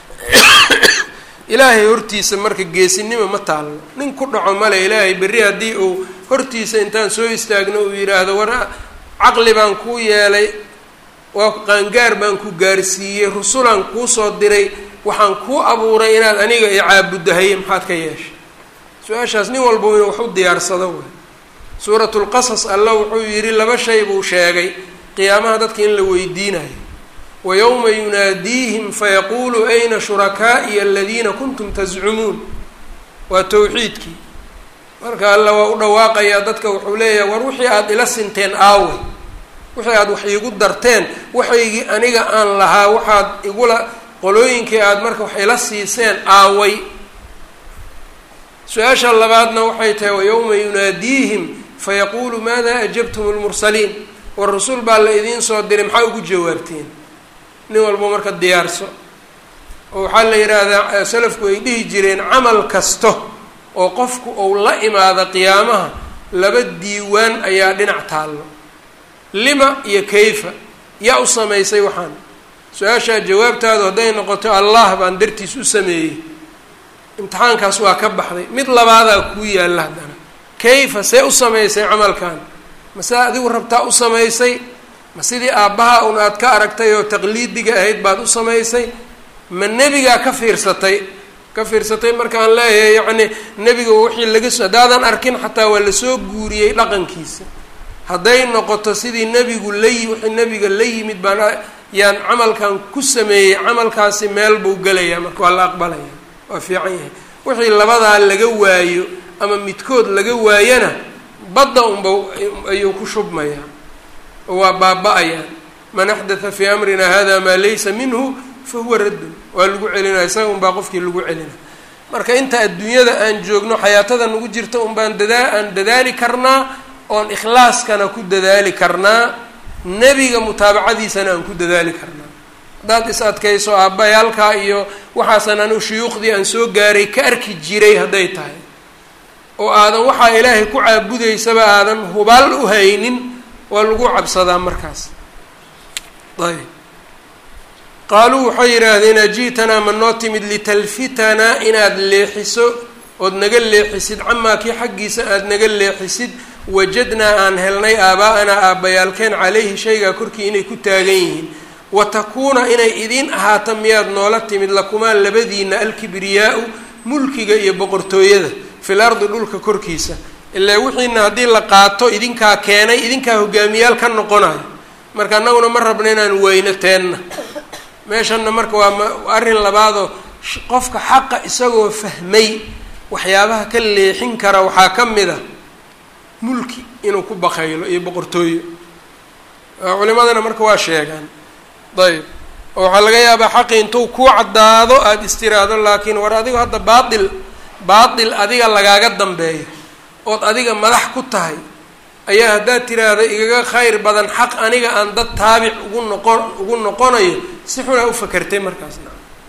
ilaahay hortiisa marka geesinima ma taalno nin ku dhaco male ilaahay berri haddii uu hortiisa intaan soo istaagno uu yidhaahdo war caqli baan kuu yeelay waa qaangaar baan ku gaarsiiyey rusulaan kuu soo diray waxaan kuu abuuray inaad aniga i caabuddahaye maxaad ka yeeshay su-aashaas nin walba inuu wax u diyaarsado way suuratulqasas alla wuxuu yidhi laba shay buu sheegay qiyaamaha dadka in la weydiinayo wa yowma yunaadiihim fayaquulu ayna shurakaa'iya aladiina kuntum tascumuun waa towxiidkii marka alla waa u dhawaaqayaa dadka wuxuu leeyahay war wixii aada ila sinteen aawe wixii aada wax iigu darteen waxaygii aniga aan lahaa waxaad igula qolooyinkii aada marka wax ila siiseen aaway su-aasha labaadna waxay tahay wayowma yunaadiihim fayaquulu maada ajabtum lmursaliin war rasuul baa la idiin soo diray maxaa ugu jawaabteen nin walba marka diyaarso oo waxaa la yidhaahdaa salafku ay dhihi jireen camal kasto oo qofku uu la imaado qiyaamaha laba diiwaan ayaa dhinac taallo lima iyo kayfa yaa u samaysay waxaan su-aashaa jawaabtaadu hadday noqoto allah baan dartiis u sameeyey imtixaankaas waa ka baxday mid labaadaa kuu yaalla haddana kayfa see u samaysay camalkan mase adigu rabtaa u samaysay ma sidii aabbaha un aad ka aragtay oo taqliidiga ahayd baad u samaysay ma nebigaa ka fiirsatay ka fiirsatay markaan leeyahay yacni nebiga wixii laga so haddaadan arkin xataa waa lasoo guuriyey dhaqankiisa hadday noqoto sidii nebigu layi wixii nebiga la yimid baan yaan camalkan ku sameeyey camalkaasi meel buu gelayaa marka waa la aqbalaya waa fiican yahay wixii labadaa laga waayo ama midkood laga waayana badda unba ayuu ku shubmayaa oo waa baaba-ayaan man axdatha fii amrina hada maa laysa minhu fa huwa raddun waa lagu celinaya isaga unbaa qofkii lagu celina marka inta adduunyada aan joogno xayaatada nagu jirta unbaan dadaa aan dadaali karnaa oon ikhlaaskana ku dadaali karnaa nebiga mutaabacadiisana aan ku dadaali karnaa haddaad is adkayso aabbayaalkaa iyo waxaasan anu shuyuukhdii aan soo gaaray ka arki jiray hadday tahay oo aadan waxaa ilaahay ku caabudaysaba aadan hubaal u haynin waa lagu cabsadaa markaas ayb qaaluu waxay yidhaahdeen aji'tanaa ma noo timid litalfitanaa inaad leexiso ood naga leexisid camaa kii xaggiisa aada naga leexisid wajadnaa aan helnay aabaa-anaa aabbayaalkeen calayhi shaygaa korkii inay ku taagan yihiin wa takuuna inay idiin ahaato miyaad noola timid lakumaa labadiina alkibriyaa-u mulkiga iyo boqortooyada fil ardi dhulka korkiisa ilaa wixiina haddii la qaato idinkaa keenay idinkaa hogaamiyaal ka noqonayo marka annaguna ma rabna inaan weyno teenna meeshanna marka waa arrin labaadoo qofka xaqa isagoo fahmay waxyaabaha ka leexin kara waxaa ka mid a mulki inuu ku bakaylo iyo boqortooyo culimadana marka waa sheegaan ayb oo waxaa laga yaabaa xaqi intuu ku caddaado aada istiraado laakiin war adigo hadda baatil baatil adiga lagaaga dambeeyo ood adiga madax ku tahay ayaa haddaad tiraahdo igaga khayr badan xaq aniga aan dad taabic ugu noqon ugu noqonayo si xunaa u fakertay markaasna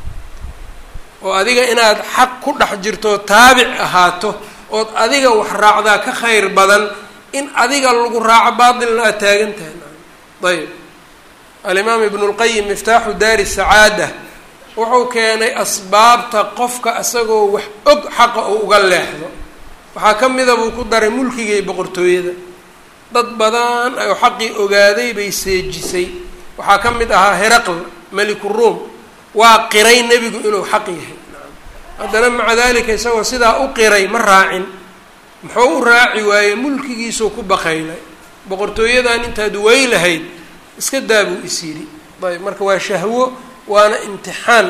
oo adiga inaad xaq ku dhex jirto taabic ahaato ood adiga wax raacdaa ka khayr badan in adiga lagu raaco baatilna aad taagan tahay ayb alimaam ibnu lqayim miftaaxu daari sacaada wuxuu keenay asbaabta qofka isagoo wax og xaqa uu uga leexdo waxaa ka mida buu ku daray mulkiga iyo boqortooyada dad badan oo xaqii ogaaday bay seejisay waxaa ka mid ahaa heraql meliku ruom waa qiray nebigu inuu xaq yahay haddana maca dalika isagoo sidaa u qiray ma raacin muxuu u raaci waayey mulkigiisuu ku bakaylay boqortooyadan intaad wey lahayd iska daabuu is yidhi ayb marka waa shahwo waana imtixaan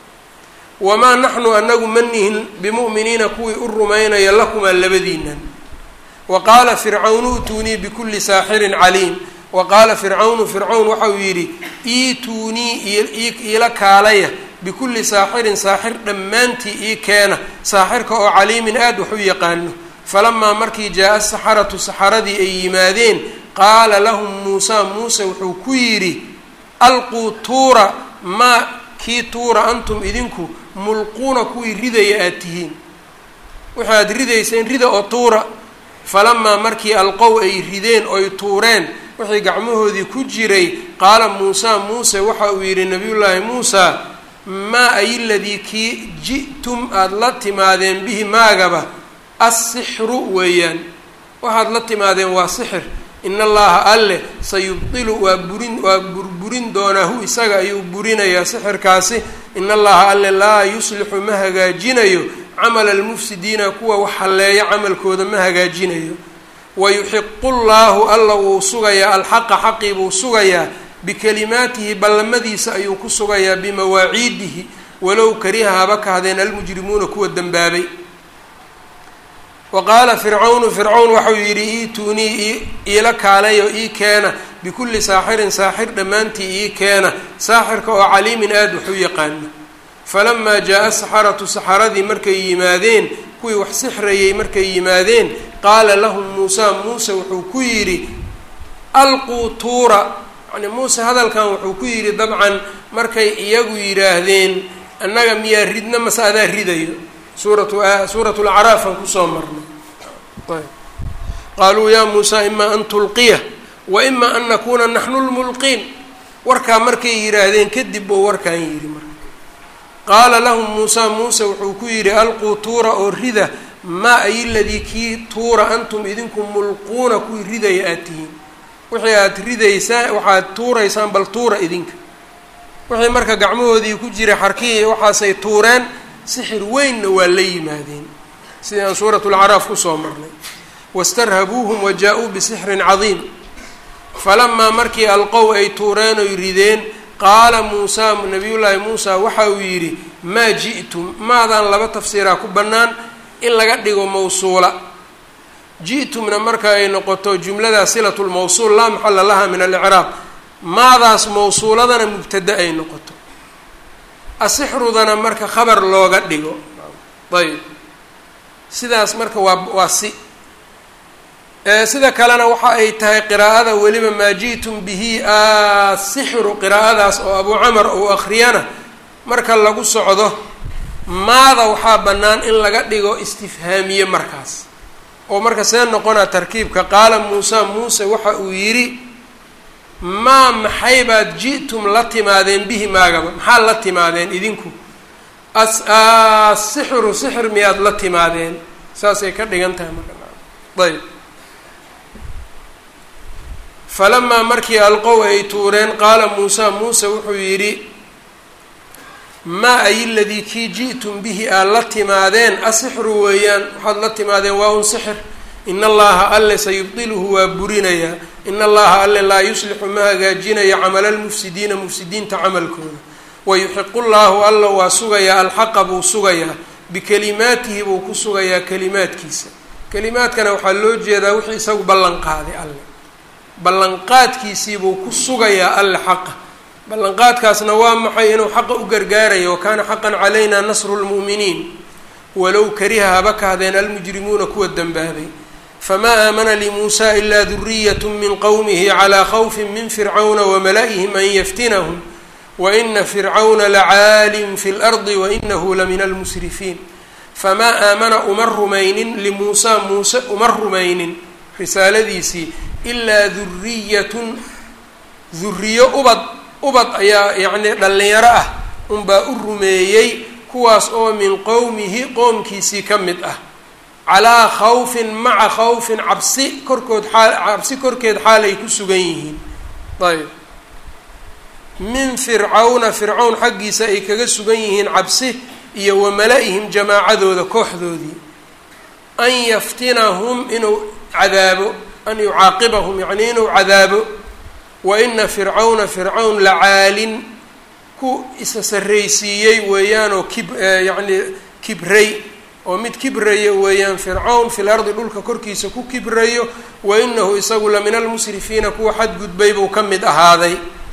wamaa naxnu anagu ma nihin bimu'miniina kuwii u rumaynaya lakumaa labadiinan wa qaala fircawnu utuunii bikulli saaxirin caliim wa qaala fircawnu fircawn waxau yidhi iituunii iila kaalaya bikulli saaxirin saaxir dhammaantii ii keena saaxirka oo caliimin aada wax u yaqaano falamaa markii jaa-a saxaratu saxaradii ay yimaadeen qaala lahum muusaa muuse wuxuu ku yidhi alquu tuura maa kii tuura antum idinku mulquuna kuwii ridaya aada tihiin waxaad ridayseen rida oo tuura falamaa markii alqow ay rideen oy tuureen wixii gacmahoodii ku jiray qaala muusaa muuse waxa uu yidhi nabiyullaahi muusaa maa ay ladii kii ji'tum aada la timaadeen bihi maagaba assixru weeyaan waxaad la timaadeen waa sixir in allaha alleh sayubdilu waa burin waa burburin doonaa hu isaga ayuu burinayaa sixirkaasi in allaha alleh laa yuslixu ma hagaajinayo camala almufsidiina kuwa wax halleeya camalkooda ma hagaajinayo wayuxiqu llaahu alla wuu sugayaa alxaqa xaqii buu sugayaa bikalimaatihi ballamadiisa ayuu ku sugayaa bimawaaciidihi walow kariha haba kahdeen almujrimuuna kuwa dembaabay wa qaala fircawnu fircawn waxau yidhi iituunii iila kaalayo ii keena bikulli saaxirin saaxir dhammaantii ii keena saaxirka oo caliimin aada wax u yaqaano falamaa jaa-a saxaratu saxaradii markay yimaadeen kuwii wax sixrayay markay yimaadeen qaala lahum muusaa muuse wuxuu ku yidhi alquu tuura yani muuse hadalkan wuxuu ku yidhi dabcan markay iyagu yidhaahdeen annaga miyaa ridna mase adaa ridayo suuratu suuratu lacraafan kusoo marnay ayb qaaluu yaa muusaa imaa an tulqiya wa imaa an nakuuna naxnu lmulqiin warkaa markay yidhaahdeen kadib buu warkaan yidhi marka qaala lahum muusaa muuse wuxuu ku yidhi alquu tuura oo rida maa ay ladii kii tuura antum idinku mulquuna kuwii ridaya aad tihiin wixii aad ridaysaan waxaad tuuraysaan bal tuura idinka wixii marka gacmahoodii ku jiray xarkihii waxaasay tuureen sixir weynna waa la yimaadeen sidii aan suurat lacraaf kusoo marnay wastarhabuuhum wa jaa-uu bisixrin cadiim falamaa markii alqow ay tuureen oy rideen qaala muusaa nabiyullaahi muusaa waxa uu yidhi maa ji'tum maadaan laba tafsiiraa ku bannaan in laga dhigo mawsuula ji'tumna marka ay noqoto jumladaa silatu lmawsuul laa maxala laha min alicraab maadaas mawsuuladana mubtada ay noqoto asixrudana marka khabar looga dhigo ayb sidaas marka waa waa si sida kalena waxa ay tahay qiraa'ada weliba maa ji'tum bihi asixru qiraa'adaas oo abu camar uu akhriyana marka lagu socdo maada waxaa bannaan in laga dhigo istifhaamiye markaas oo marka see noqonaa tarkiibka qaala muusa muuse waxa uu yidhi maa maxay baad ji'tum la timaadeen bihi maagaba maxaad la timaadeen idinku as sixru sixir miyaad la timaadeen saasay ka dhigan tahay marka ayb falamaa markii alqow ay tuureen qaala muusa muuse wuxuu yidhi maa ay ladii kii ji'tum bihi aad la timaadeen asixru weeyaan waxaad la timaadeen waa un sixir in allaha alle sayubdiluhu waa burinayaa in allaha alle laa yuslixu ma hagaajinayo camala lmufsidiina mufsidiinta camalkooda wayuxiqu llaahu alla waa sugayaa alxaqa buu sugayaa bikalimaatihi buu ku sugayaa kalimaadkiisa kalimaadkana waxaa loo jeedaa wixii isagu ballan qaaday alle ballanqaadkiisiibuu ku sugayaa alle xaqa ballanqaadkaasna waa maxay inuu xaqa u gargaarayo wakaana xaqan calayna nasru lmu'miniin walow kariha haba kahdeen almujrimuuna kuwa dembaabay famaa aamana limuusa ilaa duriyat min qowmihi calaa khawfin min fircawna wamala'ihim an yaftinahum waina fircawna lacaalin fi lardi wainahu lamina almusrifiin famaa aamana uma rumaynin limuusaa muuse uma rumaynin risaaladiisii ilaa duriyatun duriyo ubad ubad ayaa yacnii dhallinyaro ah unbaa u rumeeyey kuwaas oo min qowmihi qoomkiisii ka mid ah calaa khawfin maca khawfin cabsi korkood xaal cabsi korkeed xaal ay ku sugan yihiin ayb min fircawna fircawn xaggiisa ay kaga sugan yihiin cabsi iyo wamala-ihim jamaacadooda kooxdoodii an yaftinahum inuu cadaabo an yucaaqibahum yacnii inuu cadaabo wa ina fircawna fircawn lacaalin ku isa sarraysiiyey weeyaanoo kib yacnii kibray oo mid kibraya weeyaan fircawn fil ardi dhulka korkiisa ku kibrayo wa inahu isagu la min almusrifiina kuwa xadgudbay buu ka mid ahaaday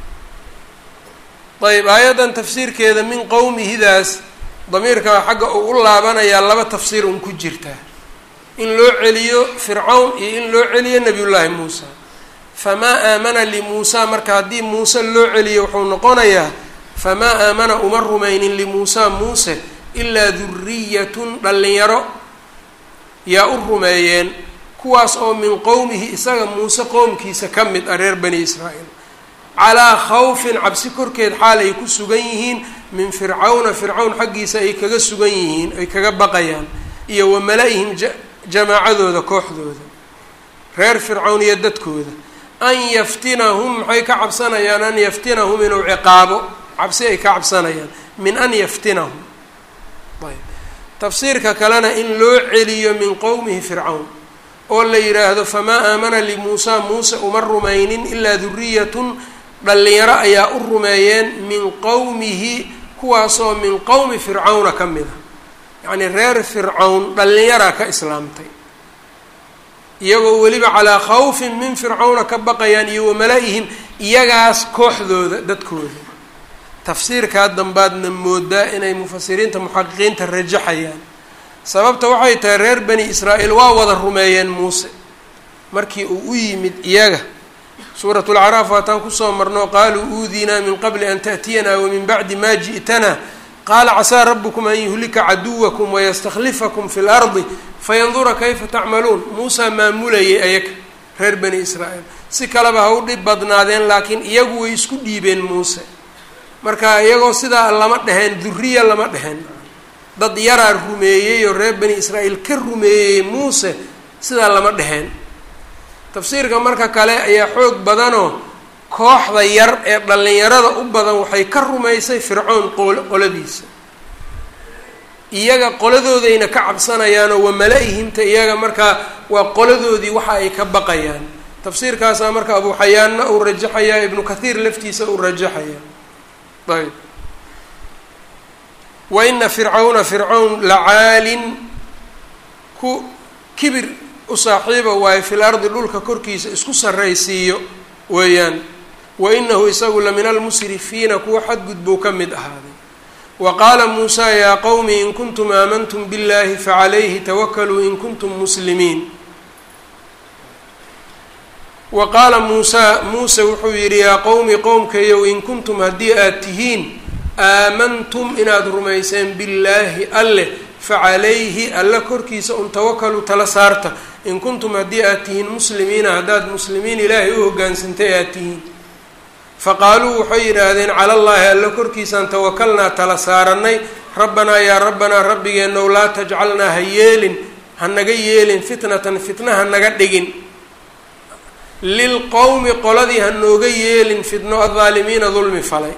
ayb aayaddan tafsiirkeeda min qowmihidaas damiirka xagga uu u laabanayaa laba tafsiir un ku jirtaa in loo celiyo fircawn iyo in loo celiyo nabiyullaahi muusa famaa aamana limuusa marka haddii muuse loo celiyo wuxuu noqonayaa famaa aamana uma rumaynin limuusa muuse ilaa duriyatun dhallinyaro yaa u rumeeyeen kuwaas oo min qowmihi isaga muuse qowmkiisa ka mid ah reer bani israa'iil calaa khawfin cabsi korkeed xaal ay ku sugan yihiin min fircawna fircawn xaggiisa ay kaga sugan yihiin ay kaga baqayaan iyo wa mala-ihim jamaacadooda kooxdooda reer fircawn iyo dadkooda an yaftinahum maxay ka cabsanayaan an yaftinahum inuu ciqaabo cabsi ay ka cabsanayaan min an yaftinahum ayb tafsiirka kalena in loo celiyo min qowmihi fircawn oo la yidhaahdo famaa aamana limuusa muuse uma rumaynin ilaa duriyatun dhallinyaro ayaa u rumeeyeen min qowmihi kuwaasoo min qowmi fircawna ka mid a yacnii reer fircawn dhallinyaraa ka islaamtay iyagoo weliba calaa khawfin min fircawna ka baqayaan iyo wamala-ihim iyagaas kooxdooda dadkooda tafsiirkaa dambaadna moodaa inay mufasiriinta muxaqiqiinta rajaxayaan sababta waxay tahay reer bani israa'iil waa wada rumeeyeen muuse markii uu u yimid iyaga suurat lacraaf waataan kusoo marno qaaluu uudiinaa min qabli an ta'tiyanaa wamin bacdi ma ji'tanaa qaala casaa rabukum an yuhlika caduwakum wayastakhlifakum fi lardi fayandura kayfa tacmaluun muusaa maamulayay ayaga reer bani israa'iil si kaleba ha u dhib badnaadeen laakiin iyagu way isku dhiibeen muuse marka iyagoo sidaa lama dheheen duriya lama dheheen dad yaraa rumeeyey oo reer bani israa'iil ka rumeeyey muuse sidaa lama dheheen tafsiirka marka kale ayaa xoog badanoo kooxda yar ee dhallinyarada u badan waxay ka rumaysay fircoon qol qoladiisa iyaga qoladoodayna ka cabsanayaanoo wamala-ihimta iyaga markaa waa qoladoodii waxa ay ka baqayaan tafsiirkaasaa marka abu xayaanna uu rajaxayaa ibnu kathiir laftiisa uu rajaxaya ayb wa ina fircawna fircawn lacaalin ku kibir u saaxiiba waayo fil ardi dhulka korkiisa isku sarraysiiyo weeyaan wa inahu isagu la min almusrifiina kuwa xadgudbuu ka mid ahaaday wa qaala muusaa yaa qowmi in kuntum aamantum biاllahi facalayhi tawakaluu in kuntum muslimiin wa qaala muusaa muuse wuxuu yidhi yaa qowmi qowmkayow in kuntum haddii aad tihiin aamantum inaad rumayseen billaahi alleh facalayhi alla korkiisa un tawakaluu tala saarta in kuntum haddii aad tihiin muslimiina haddaad muslimiin ilaahay u hoggaansantay aad tihiin faqaaluu waxay yidhaahdeen cala allaahi alla korkiisaan tawakalnaa tala saarannay rabbanaa yaa rabbanaa rabbigeenow laa tajcalnaa ha yeelin ha naga yeelin fitnatan fitna ha naga dhigin lilqowmi qoladii ha nooga yeelin fitno adaalimiina dulmi falay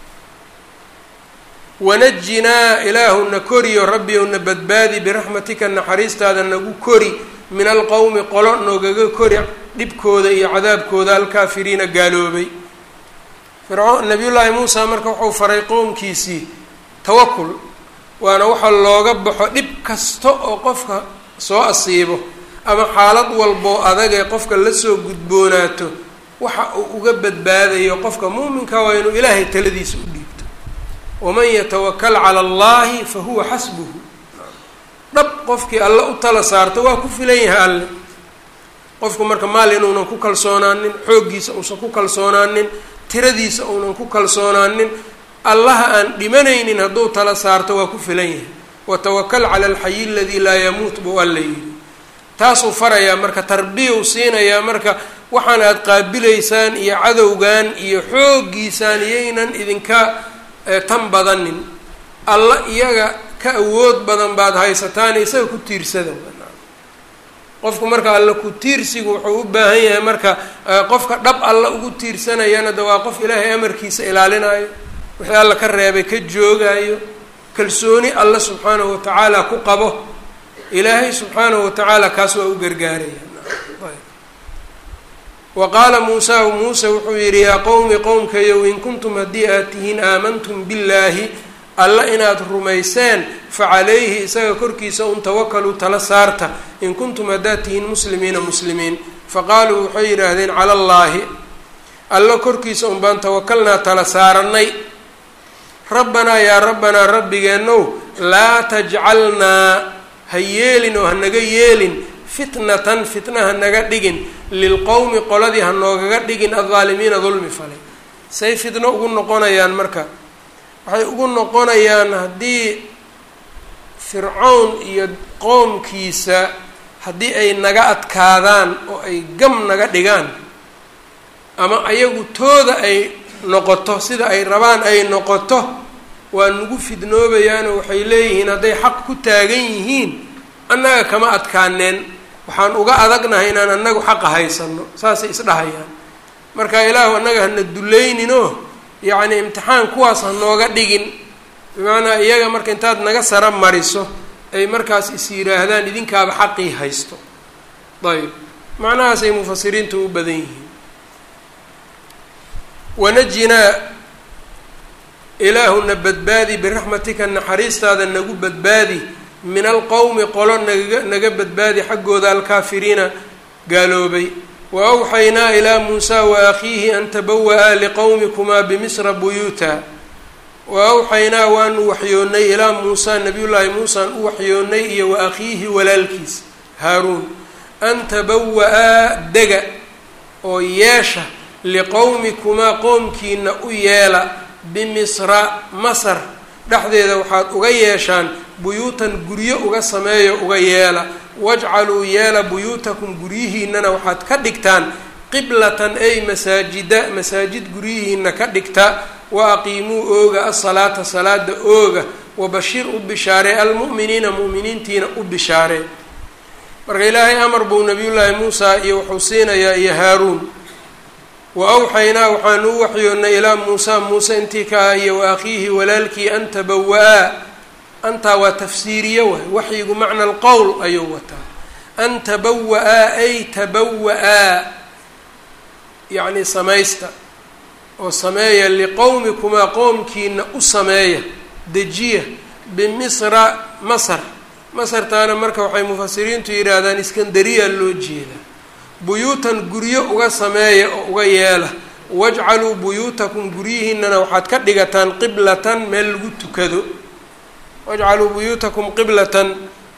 wanajinaa ilaahuna koriyo rabbiyowna badbaadi biraxmatika naxariistaada nagu kori min alqowmi qolo noogaga kori dhibkooda iyo cadaabkooda alkaafiriina gaaloobay fircoon nabiyullaahi muusa marka wuxuu faray qowmkiisii tawakul waana waxa looga baxo dhib kasta oo qofka soo asiibo ama xaalad walboo adag ee qofka lasoo gudboonaato waxa uu uga badbaadayo qofka muuminka waa inuu ilaahay taladiisa u dhiibto waman yatawakal cala allahi fa huwa xasbuhu dhab qofkii alle u tala saarto waa ku filan yahay alle qofku marka maal inuunan ku kalsoonaanin xooggiisa uusan ku kalsoonaanin tiradiisa uunan ku kalsoonaanin allaha aan dhimanaynin hadduu tala saarto waa ku filan yahay watawakal cala alxayi aladii laa yamuut buu alla yidhi taasuu farayaa marka tarbiyau siinayaa marka waxaan aad qaabilaysaan iyo cadowgan iyo xooggiisaan iyaynan idinka tan badanin alla iyaga ka awood badan baad haysataan isaga ku tiirsada qofku marka alla ku tiirsigu wuxuu u baahan yahay marka qofka dhab alla ugu tiirsanayana de waa qof ilaahay amarkiisa ilaalinayo wixii alla ka reebay ka joogayo kalsooni alla subxaanahu watacaala ku qabo ilaahay subxaanahu watacaala kaas waa u gargaaraya wa qaala muusa muuse wuxuu yidhi yaa qowmi qowmkayow in kuntum haddii aad tihiin aamantum billaahi alla inaad rumayseen fa calayhi isaga korkiisa un tawakaluu tala saarta in kuntum haddaad tihiin muslimiina muslimiin faqaaluu waxay yidhaahdeen cala allaahi alla korkiisa un baan tawakalnaa tala saarannay rabbanaa yaa rabbanaa rabbigeenow laa tajcalnaa ha yeelin oo ha naga yeelin fitnatan fitna ha naga dhigin lilqowmi qoladii ha noogaga dhigin addaalimiina dulmi falay say fitno ugu noqonayaan marka waxay ugu noqonayaan haddii fircown iyo qoomkiisa haddii ay naga adkaadaan oo ay gam naga dhigaan ama ayagu tooda ay noqoto sida ay rabaan ay noqoto waa nagu fidnoobayaanoo waxay leeyihiin hadday xaq ku taagan yihiin annaga kama adkaaneen waxaan uga adagnahay inaan annagu xaqa haysano saasay isdhahayaan marka ilaahu annaga hana dulayninoo yacni imtixaan kuwaas ha nooga dhigin bimacnaa iyaga marka intaad naga sara mariso ay markaas is yidhaahdaan idinkaaba xaqii haysto ayb macnahaasay mufasiriintu u badan yihiin wanajinaa ilaahuna badbaadi biraxmatika naxariistaada nagu badbaadi min alqowmi qolo naga naga badbaadi xaggooda alkaafiriina gaaloobay wa awxaynaa ilaa muusaa wa akhiihi an tabawa-aa liqowmikumaa bimisra buyuuta wa awxaynaa waanu waxyoonnay ilaa muusaa nabiyullaahi muusaan u waxyoonnay iyo wa akhiihi walaalkiis haaruun an tabawa-aa dega oo yeesha liqowmikumaa qoomkiina u yeela bimisra masar dhexdeeda waxaad uga yeeshaan buyuutan guryo uga sameeyo uga yeela wajcaluu yeela buyuutakum guryihiinana waxaad ka dhigtaan qiblatan ay masaajida masaajid guryihiina ka dhigta wa aqiimuu ooga asalaata salaada ooga wabashir u bishaaree almu'miniina mu'miniintiina u bishaaree marka ilaahay amar buu nabiyullaahi muusa iyo wuxuu siinayaa iyo haaruun wa awxaynaa waxaanu u waxyoonnay ilaa muusa muuse intii ka ah iyo wa akhiihi walaalkii an tabawa-aa antaa waa tafsiiriye waay waxyigu macna alqowl ayuu wataa an tabawa-aa ay tabawa-aa yacni samaysta oo sameeya liqowmikumaa qoomkiina u sameeya dejiya bimisra masar masartaana marka waxay mufasiriintu yidhaahdaan iskandariya loo jeedaa buyuutan guryo uga sameeya oo uga yeela wajcaluu buyuutakum guryihiinana waxaad ka dhigataan qiblatan meel lagu tukado wajcaluu buyuutakum qiblatan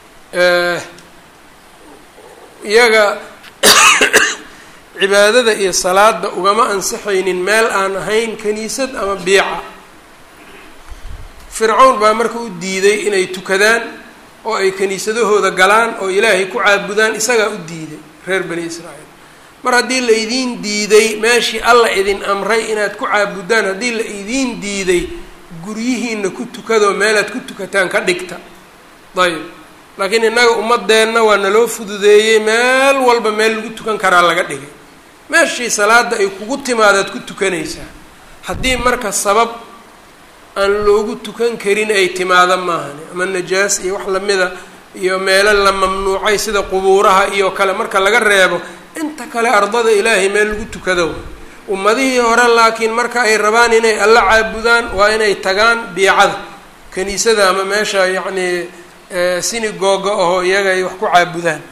iyaga cibaadada iyo salaada ugama ansixaynin meel aan ahayn kaniisad ama biica fircawn baa marka u diiday inay tukadaan oo ay kaniisadahooda galaan oo ilaahay ku caabudaan isagaa u diiday reer bani israa'iil mar haddii la idiin diiday meeshii alla idin amray inaad ku caabudaan haddii la idiin diiday guryihiina ku tukadoo meelaad ku tukataan ka dhigta ayb laakiin innaga ummadeenna waa naloo fududeeyey meel walba meel lagu tukan karaa laga dhigay meeshii salaada ay kugu timaadaad ku tukanaysaa haddii marka sabab aan loogu tukan karin ay timaado maahani ama najaas iyo wax lamida iyo meelo la mamnuucay sida qubuuraha iyo kale marka laga reebo inta kale ardada ilaahay meel lagu tukado ummadihii hore laakiin marka ay rabaan inay alla caabudaan waa inay tagaan biicada kaniisada ama meesha yacnii sinigooga aho iyaga ay wax ku caabudaan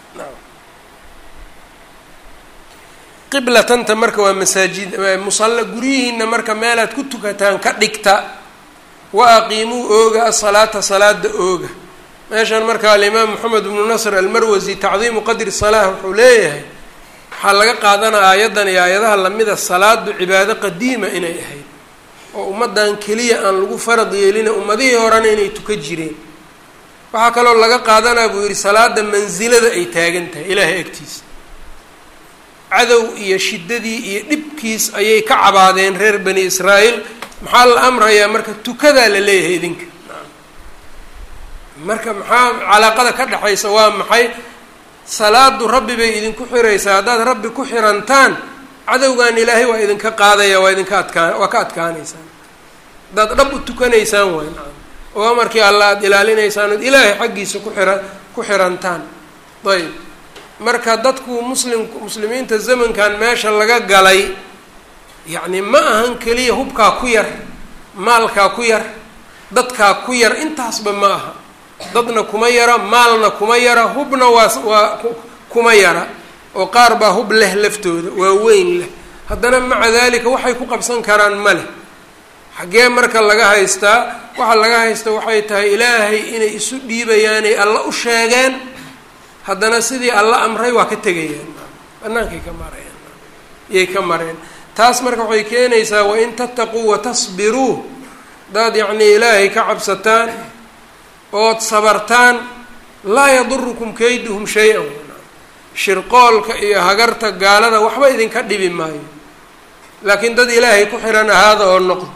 qiblatanta marka waa masaajid musalla guryihiina marka meelaad ku tukataan ka dhigta wa aqiimuu ooga asalaata salaada ooga meeshan marka alimaam moxamed bnu nasr almarwasi tacdiimu qadri salaa wuxuu leeyahay waxaa laga qaadanaya aayaddan iyo aayadaha lamida salaadu cibaado qadiima inay ahayd oo ummaddan keliya aan lagu farad yeelina ummadihii horena inay tuka jireen waxaa kaloo laga qaadanaa buu yidhi salaada mansilada ay taagan tahay ilaahay agtiisa cadow iyo shiddadii iyo dhibkiis ayay ka cabaadeen reer bani israa'iil maxaa la amrayaa marka tukadaa la leeyahay idinka marka maxaa calaaqada ka dhexaysa waa maxay salaadu rabbi bay idinku xiraysaa haddaad rabbi ku xirantaan cadowgan ilaahay waa idinka qaadaya waa idinka adkaa waa ka adkaanaysaan haddaad dhab u tukanaysaan waay nacam oo amarkii alla aada ilaalinaysaan ood ilaahay xaggiisa ku xira ku xirantaan ayb marka dadku muslim muslimiinta zamankan meesha laga galay yacni ma ahan keliya hubkaa ku yar maalkaa ku yar dadkaa ku yar intaasba ma aha dadna kuma yara maalna kuma yara hubna waa waa kuma yara oo qaar baa hub leh laftooda waa weyn leh haddana maca dalika waxay ku qabsan karaan ma leh xaggee marka laga haystaa waxa laga haysta waxay tahay ilaahay inay isu dhiibayaanay alla u sheegeen haddana sidii alla amray waa ka tegayaan bannaankay ka marayaan iyay ka mareen taas marka waxay keenaysaa wain tattaquu watasbiruu haddaad yacnii ilaahay ka cabsataan ood sabartaan laa yadurukum kayduhum shay-an shirqoolka iyo hagarta gaalada waxba idinka dhibi maayo laakiin dad ilaahay ku xihan ahaada oo noqdo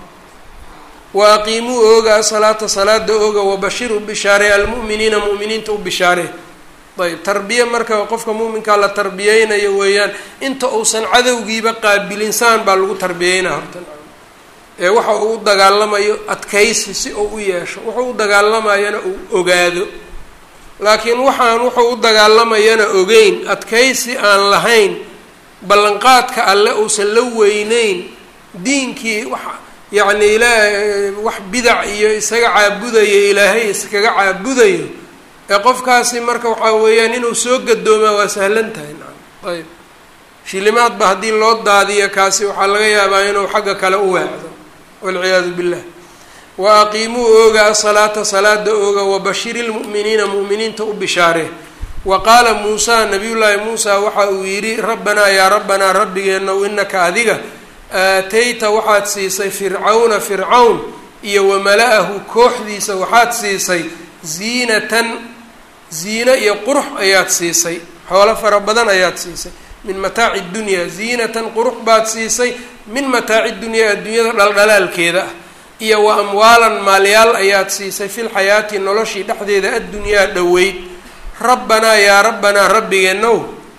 wa aqiimuu ooga asalaata salaada ooga wabashir u bishaaree almu'miniina mu'miniinta u bishaaree ayb tarbiye marka qofka muuminkaa la tarbiyeynayo weeyaan inta uusan cadowgiiba qaabilinsaan baa lagu tarbiyeynaa horta ee waxa uu u dagaalamayo adkaysi si uu u yeesho wuxuu u dagaalamayana uu ogaado laakiin waxaan wuxuu u dagaalamayana ogeyn adkaysi aan lahayn ballanqaadka alle uusan la weyneyn diinkii wax yacni ilaa wax bidac iyo isaga caabudayo ilaahay iskaga caabudayo ee qofkaasi marka waxaa weeyaan inuu soo gadoomaa waa sahlan tahay nacam ayb shilimaadba haddii loo daadiyo kaasi waxaa laga yaabaa inuu xagga kale u weecdo walciyaadu billah wa aqiimuu ooga asalaata salaada ooga wabashiri lmu'miniina mu'miniinta u bishaaree wa qaala muusaa nabiyullaahi muusa waxa uu yidhi rabbanaa yaa rabbanaa rabbigeenow inaka adiga aatayta waxaad siisay fircawna fircawn iyo wamala-ahu kooxdiisa waxaad siisay ziinatan ziine iyo qurux ayaad siisay xoolo fara badan ayaad siisay min mataaci dunyaa ziinatan qurux baad siisay min mataaci dunyaa adduunyada dhaldhalaalkeeda ah iyo wa amwaalan maalyaal ayaad siisay fil xayaati noloshii dhexdeeda addunyaa dhoweyd rabbanaa yaa rabbanaa rabbigeenow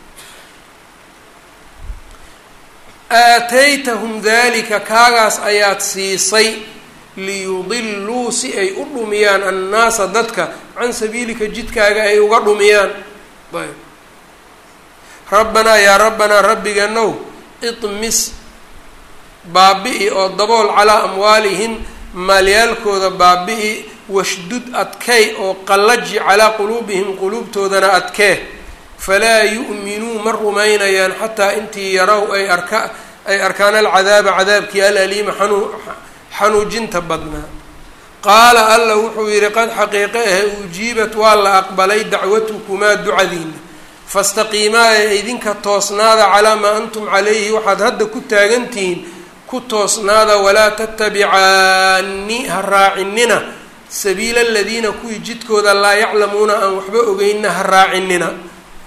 aataytahum dalika kaagaas ayaad siisay liyudiluu si ay u dhumiyaan annaasa dadka can sabiilika jidkaaga ay uga dhumiyaan ayb rabbanaa yaa rabbanaa rabbigeenow imis baabi-i oo dabool calaa amwaalihim maalyaalkooda baabi-i washdud adkay oo qallaji calaa quluubihim quluubtoodana adkee falaa yu'minuu ma rumaynayaan xataa intii yarow ay arka ay arkaan alcadaaba cadaabkii alaliima xanuu xanuujinta badnaa qaala alla wuxuu yidhi qad xaqiiqe ahe ujiibat waa la aqbalay dacwatukumaa ducadiina fastaqiimaa ee idinka toosnaada calaa maa antum calayhi waxaad hadda ku taagantihiin ku toosnaada walaa tattabicaani ha raacinina sabiila aladiina kuwii jidkooda laa yaclamuuna aan waxba ogeynna ha raacinina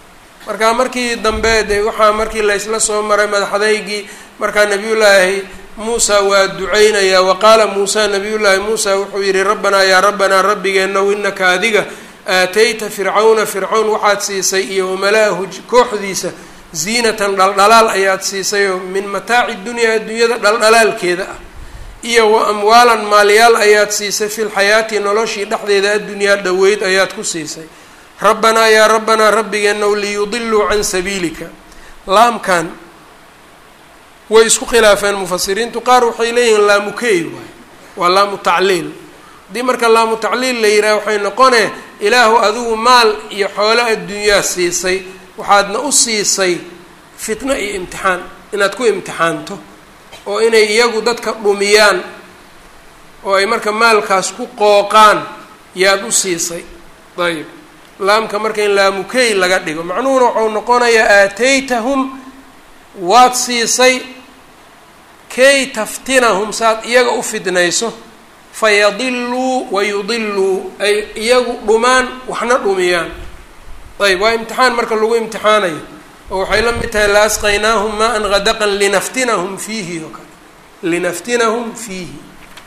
marka markii dambe de waxaa markii laysla soo maray madaxdaygii markaa nabiyullaahi muusa waa duceynayaa wa qaala muusa nabiyullaahi muusa wuxuu yidhi rabbanaa yaa rabbanaa rabbigeenow inaka adiga aatayta fircawna fircawn waxaad siisay iyo wamalaahu kooxdiisa ziinatan dhaldhalaal ayaad siisayoo min mataaci dunyaa adduunyada dhaldhalaalkeeda ah iyo wa amwaalan maalyaal ayaad siisay fi lxayaati noloshii dhexdeeda addunyaa dhoweyd ayaad ku siisay rabbanaa yaa rabbanaa rabbigeenow liyudiluu can sabiilika laamkan way isku khilaafeen mufasiriintu qaar waxay leeyihiin laamukey waay waa laamu tacliil haddii marka laamu tacliil la yidhaha waxay noqonee ilaahu adigu maal iyo xoolo adduunyaa siisay waxaadna u siisay fitno iyo imtixaan inaad ku imtixaanto oo inay iyagu dadka dhumiyaan oo ay marka maalkaas ku qooqaan yaad u siisay ayib laamka marka in laamukey laga dhigo macnuhuna waxau noqonayaa aataytahum waad siisay kay taftinahum saad iyaga u fidnayso fayadiluu wayudiluu ay iyagu dhumaan waxna dhumiyaan ayb waa imtixaan marka lagu imtixaanayo oo waxay la mid tahay laasqaynaahum maa-an gadaqan linaftinahum fiihi oo kale linaftinahum fiihi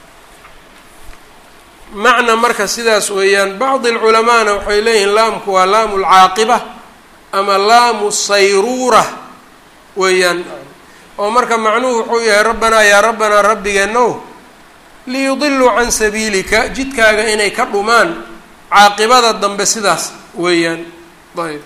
macna marka sidaas weeyaan bacdi alculamaana waxay leeyihiin laamku waa laamu lcaaqiba ama laamu sayruura weeyaan oo marka macnuhu wuxuu yahay rabbanaa yaa rabbanaa rabbigeenow liyudiluu can sabiilika jidkaaga inay ka dhumaan caaqibada dambe sidaas weeyaan ayb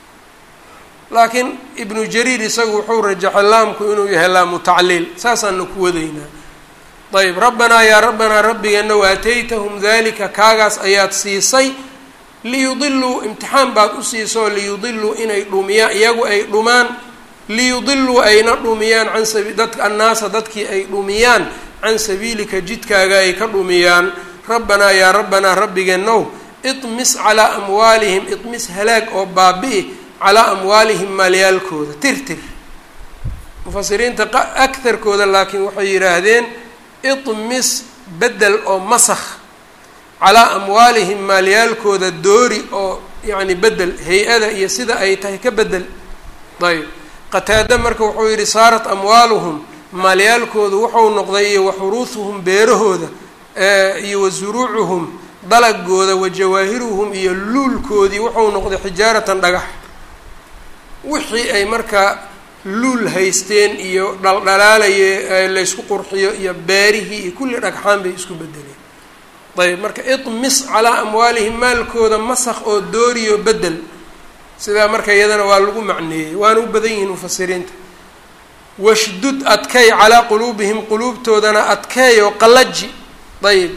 laakiin ibnu jariir isagu wuxuu rajaxay laamku inuu yahay laamu tacliil saasaana ku wadaynaa ayb rabbanaa yaa rabbanaa rabbigeenow aataytahum dalika kaagaas ayaad siisay liyudiluu imtixaan baad u siisoo liyudiluu inay dhumiyaan iyagu ay dhumaan liyudiluu ayna dhumiyaan can sabi dadka annaasa dadkii ay dhumiyaan can sabiilika jidkaaga ay ka dhumiyaan rabbanaa yaa rabbanaa rabbigeenow iطmis calaa amwaalihim iطmis halaag oo baabi'i calaa amwaalihim maalyaalkooda tirtir mufasiriinta akarkooda laakiin waxay yidhaahdeen iطmis bedel oo masakh calaa amwaalihim maalyaalkooda doori oo yacni bedel hay-ada iyo sida ay tahay ka bedel ayb qataada marka wuxuu yidhi saarat amwaaluhum maalyaalkoodu wuxuu noqday iyo wa xuruuhuhum beerahooda iyo wa suruucuhum dalagooda wa jawaahiruhum iyo luulkoodii wuxuu noqday xijaaratan dhagax wixii ay markaa luul haysteen iyo dhaldhalaalaye laysku qurxiyo iyo beerihii iyo kulli dhagxaan bay isku bedeleen ayb marka iطmis calaa amwaalihim maalkooda masakh oo dooriyo bedel sidaa marka iyadana waa lagu macneeyey waana u badan yihiin mufasiriinta washdud adkay calaa quluubihim quluubtoodana adkeey oo qallaji ayb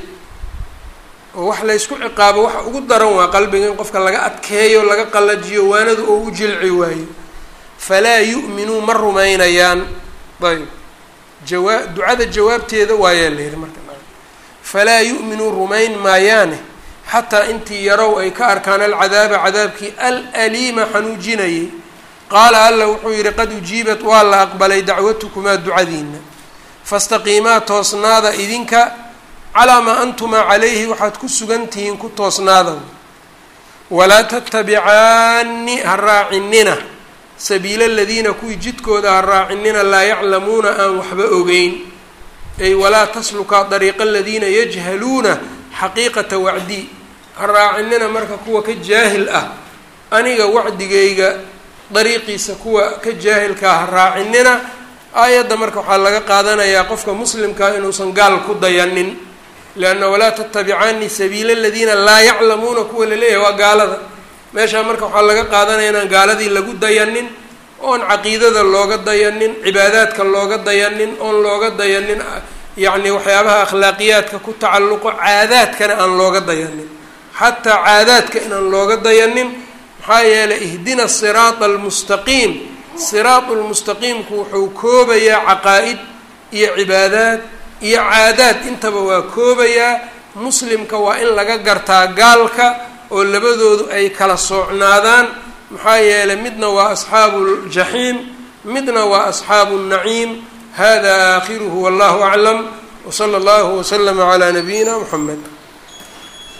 oo wax laysku ciqaabo waxa ugu daran waa qalbiga in qofka laga adkeeyo laga qallajiyo waanadu oo u jilci waayo falaa yu'minuu ma rumaynayaan ayb jawaa ducada jawaabteeda waayaa la yihi marka falaa yu'minuu rumayn maayaane xataa intii yarow ay ka arkaan alcadaaba cadaabkii alaliima xanuujinayay qaala alla wuxuu yidhi qad ujiibat waa la aqbalay dacwatukumaa ducadiina fastaqiimaa toosnaada idinka calaa maa antumaa calayhi waxaad ku sugan tihiin ku toosnaada walaa tattabicaani ha raacinina sabiila aladiina kuwii jidkooda ha raacinina laa yaclamuuna aan waxba ogeyn ay walaa taslukaa dariiqa aladiina yajhaluuna xaqiiqata wacdii ha raacinina marka kuwa ka jaahil ah aniga wacdigayga dariiqiisa kuwa ka jaahilkaa ha raacinina aayadda marka waxaa laga qaadanayaa qofka muslimkaa inuusan gaal ku dayanin leanna walaa tattabicaani sabiila aladiina laa yaclamuuna kuwa laleeyahay waa gaalada meeshaa marka waxaa laga qaadanaya inaan gaaladii lagu dayanin oon caqiidada looga dayanin cibaadaadka looga dayanin oon looga dayanin yacni waxyaabaha akhlaaqiyaadka ku tacalluqo caadaadkana aan looga dayanin xataa caadaadka inaan looga dayanin maxaa yeelay ihdina siraata almustaqiim siraatu lmustaqiimku wuxuu koobayaa caqaa-id iyo cibaadaad iyo caadaad intaba waa koobayaa muslimka waa in laga gartaa gaalka oo labadoodu ay kala soocnaadaan maxaa yeelay midna waa asxaabu ljaxiim midna waa asxaabu nnaciim hada aakhiruhu wallahu aclam wsala allahu waslama calaa nabiyina muxamed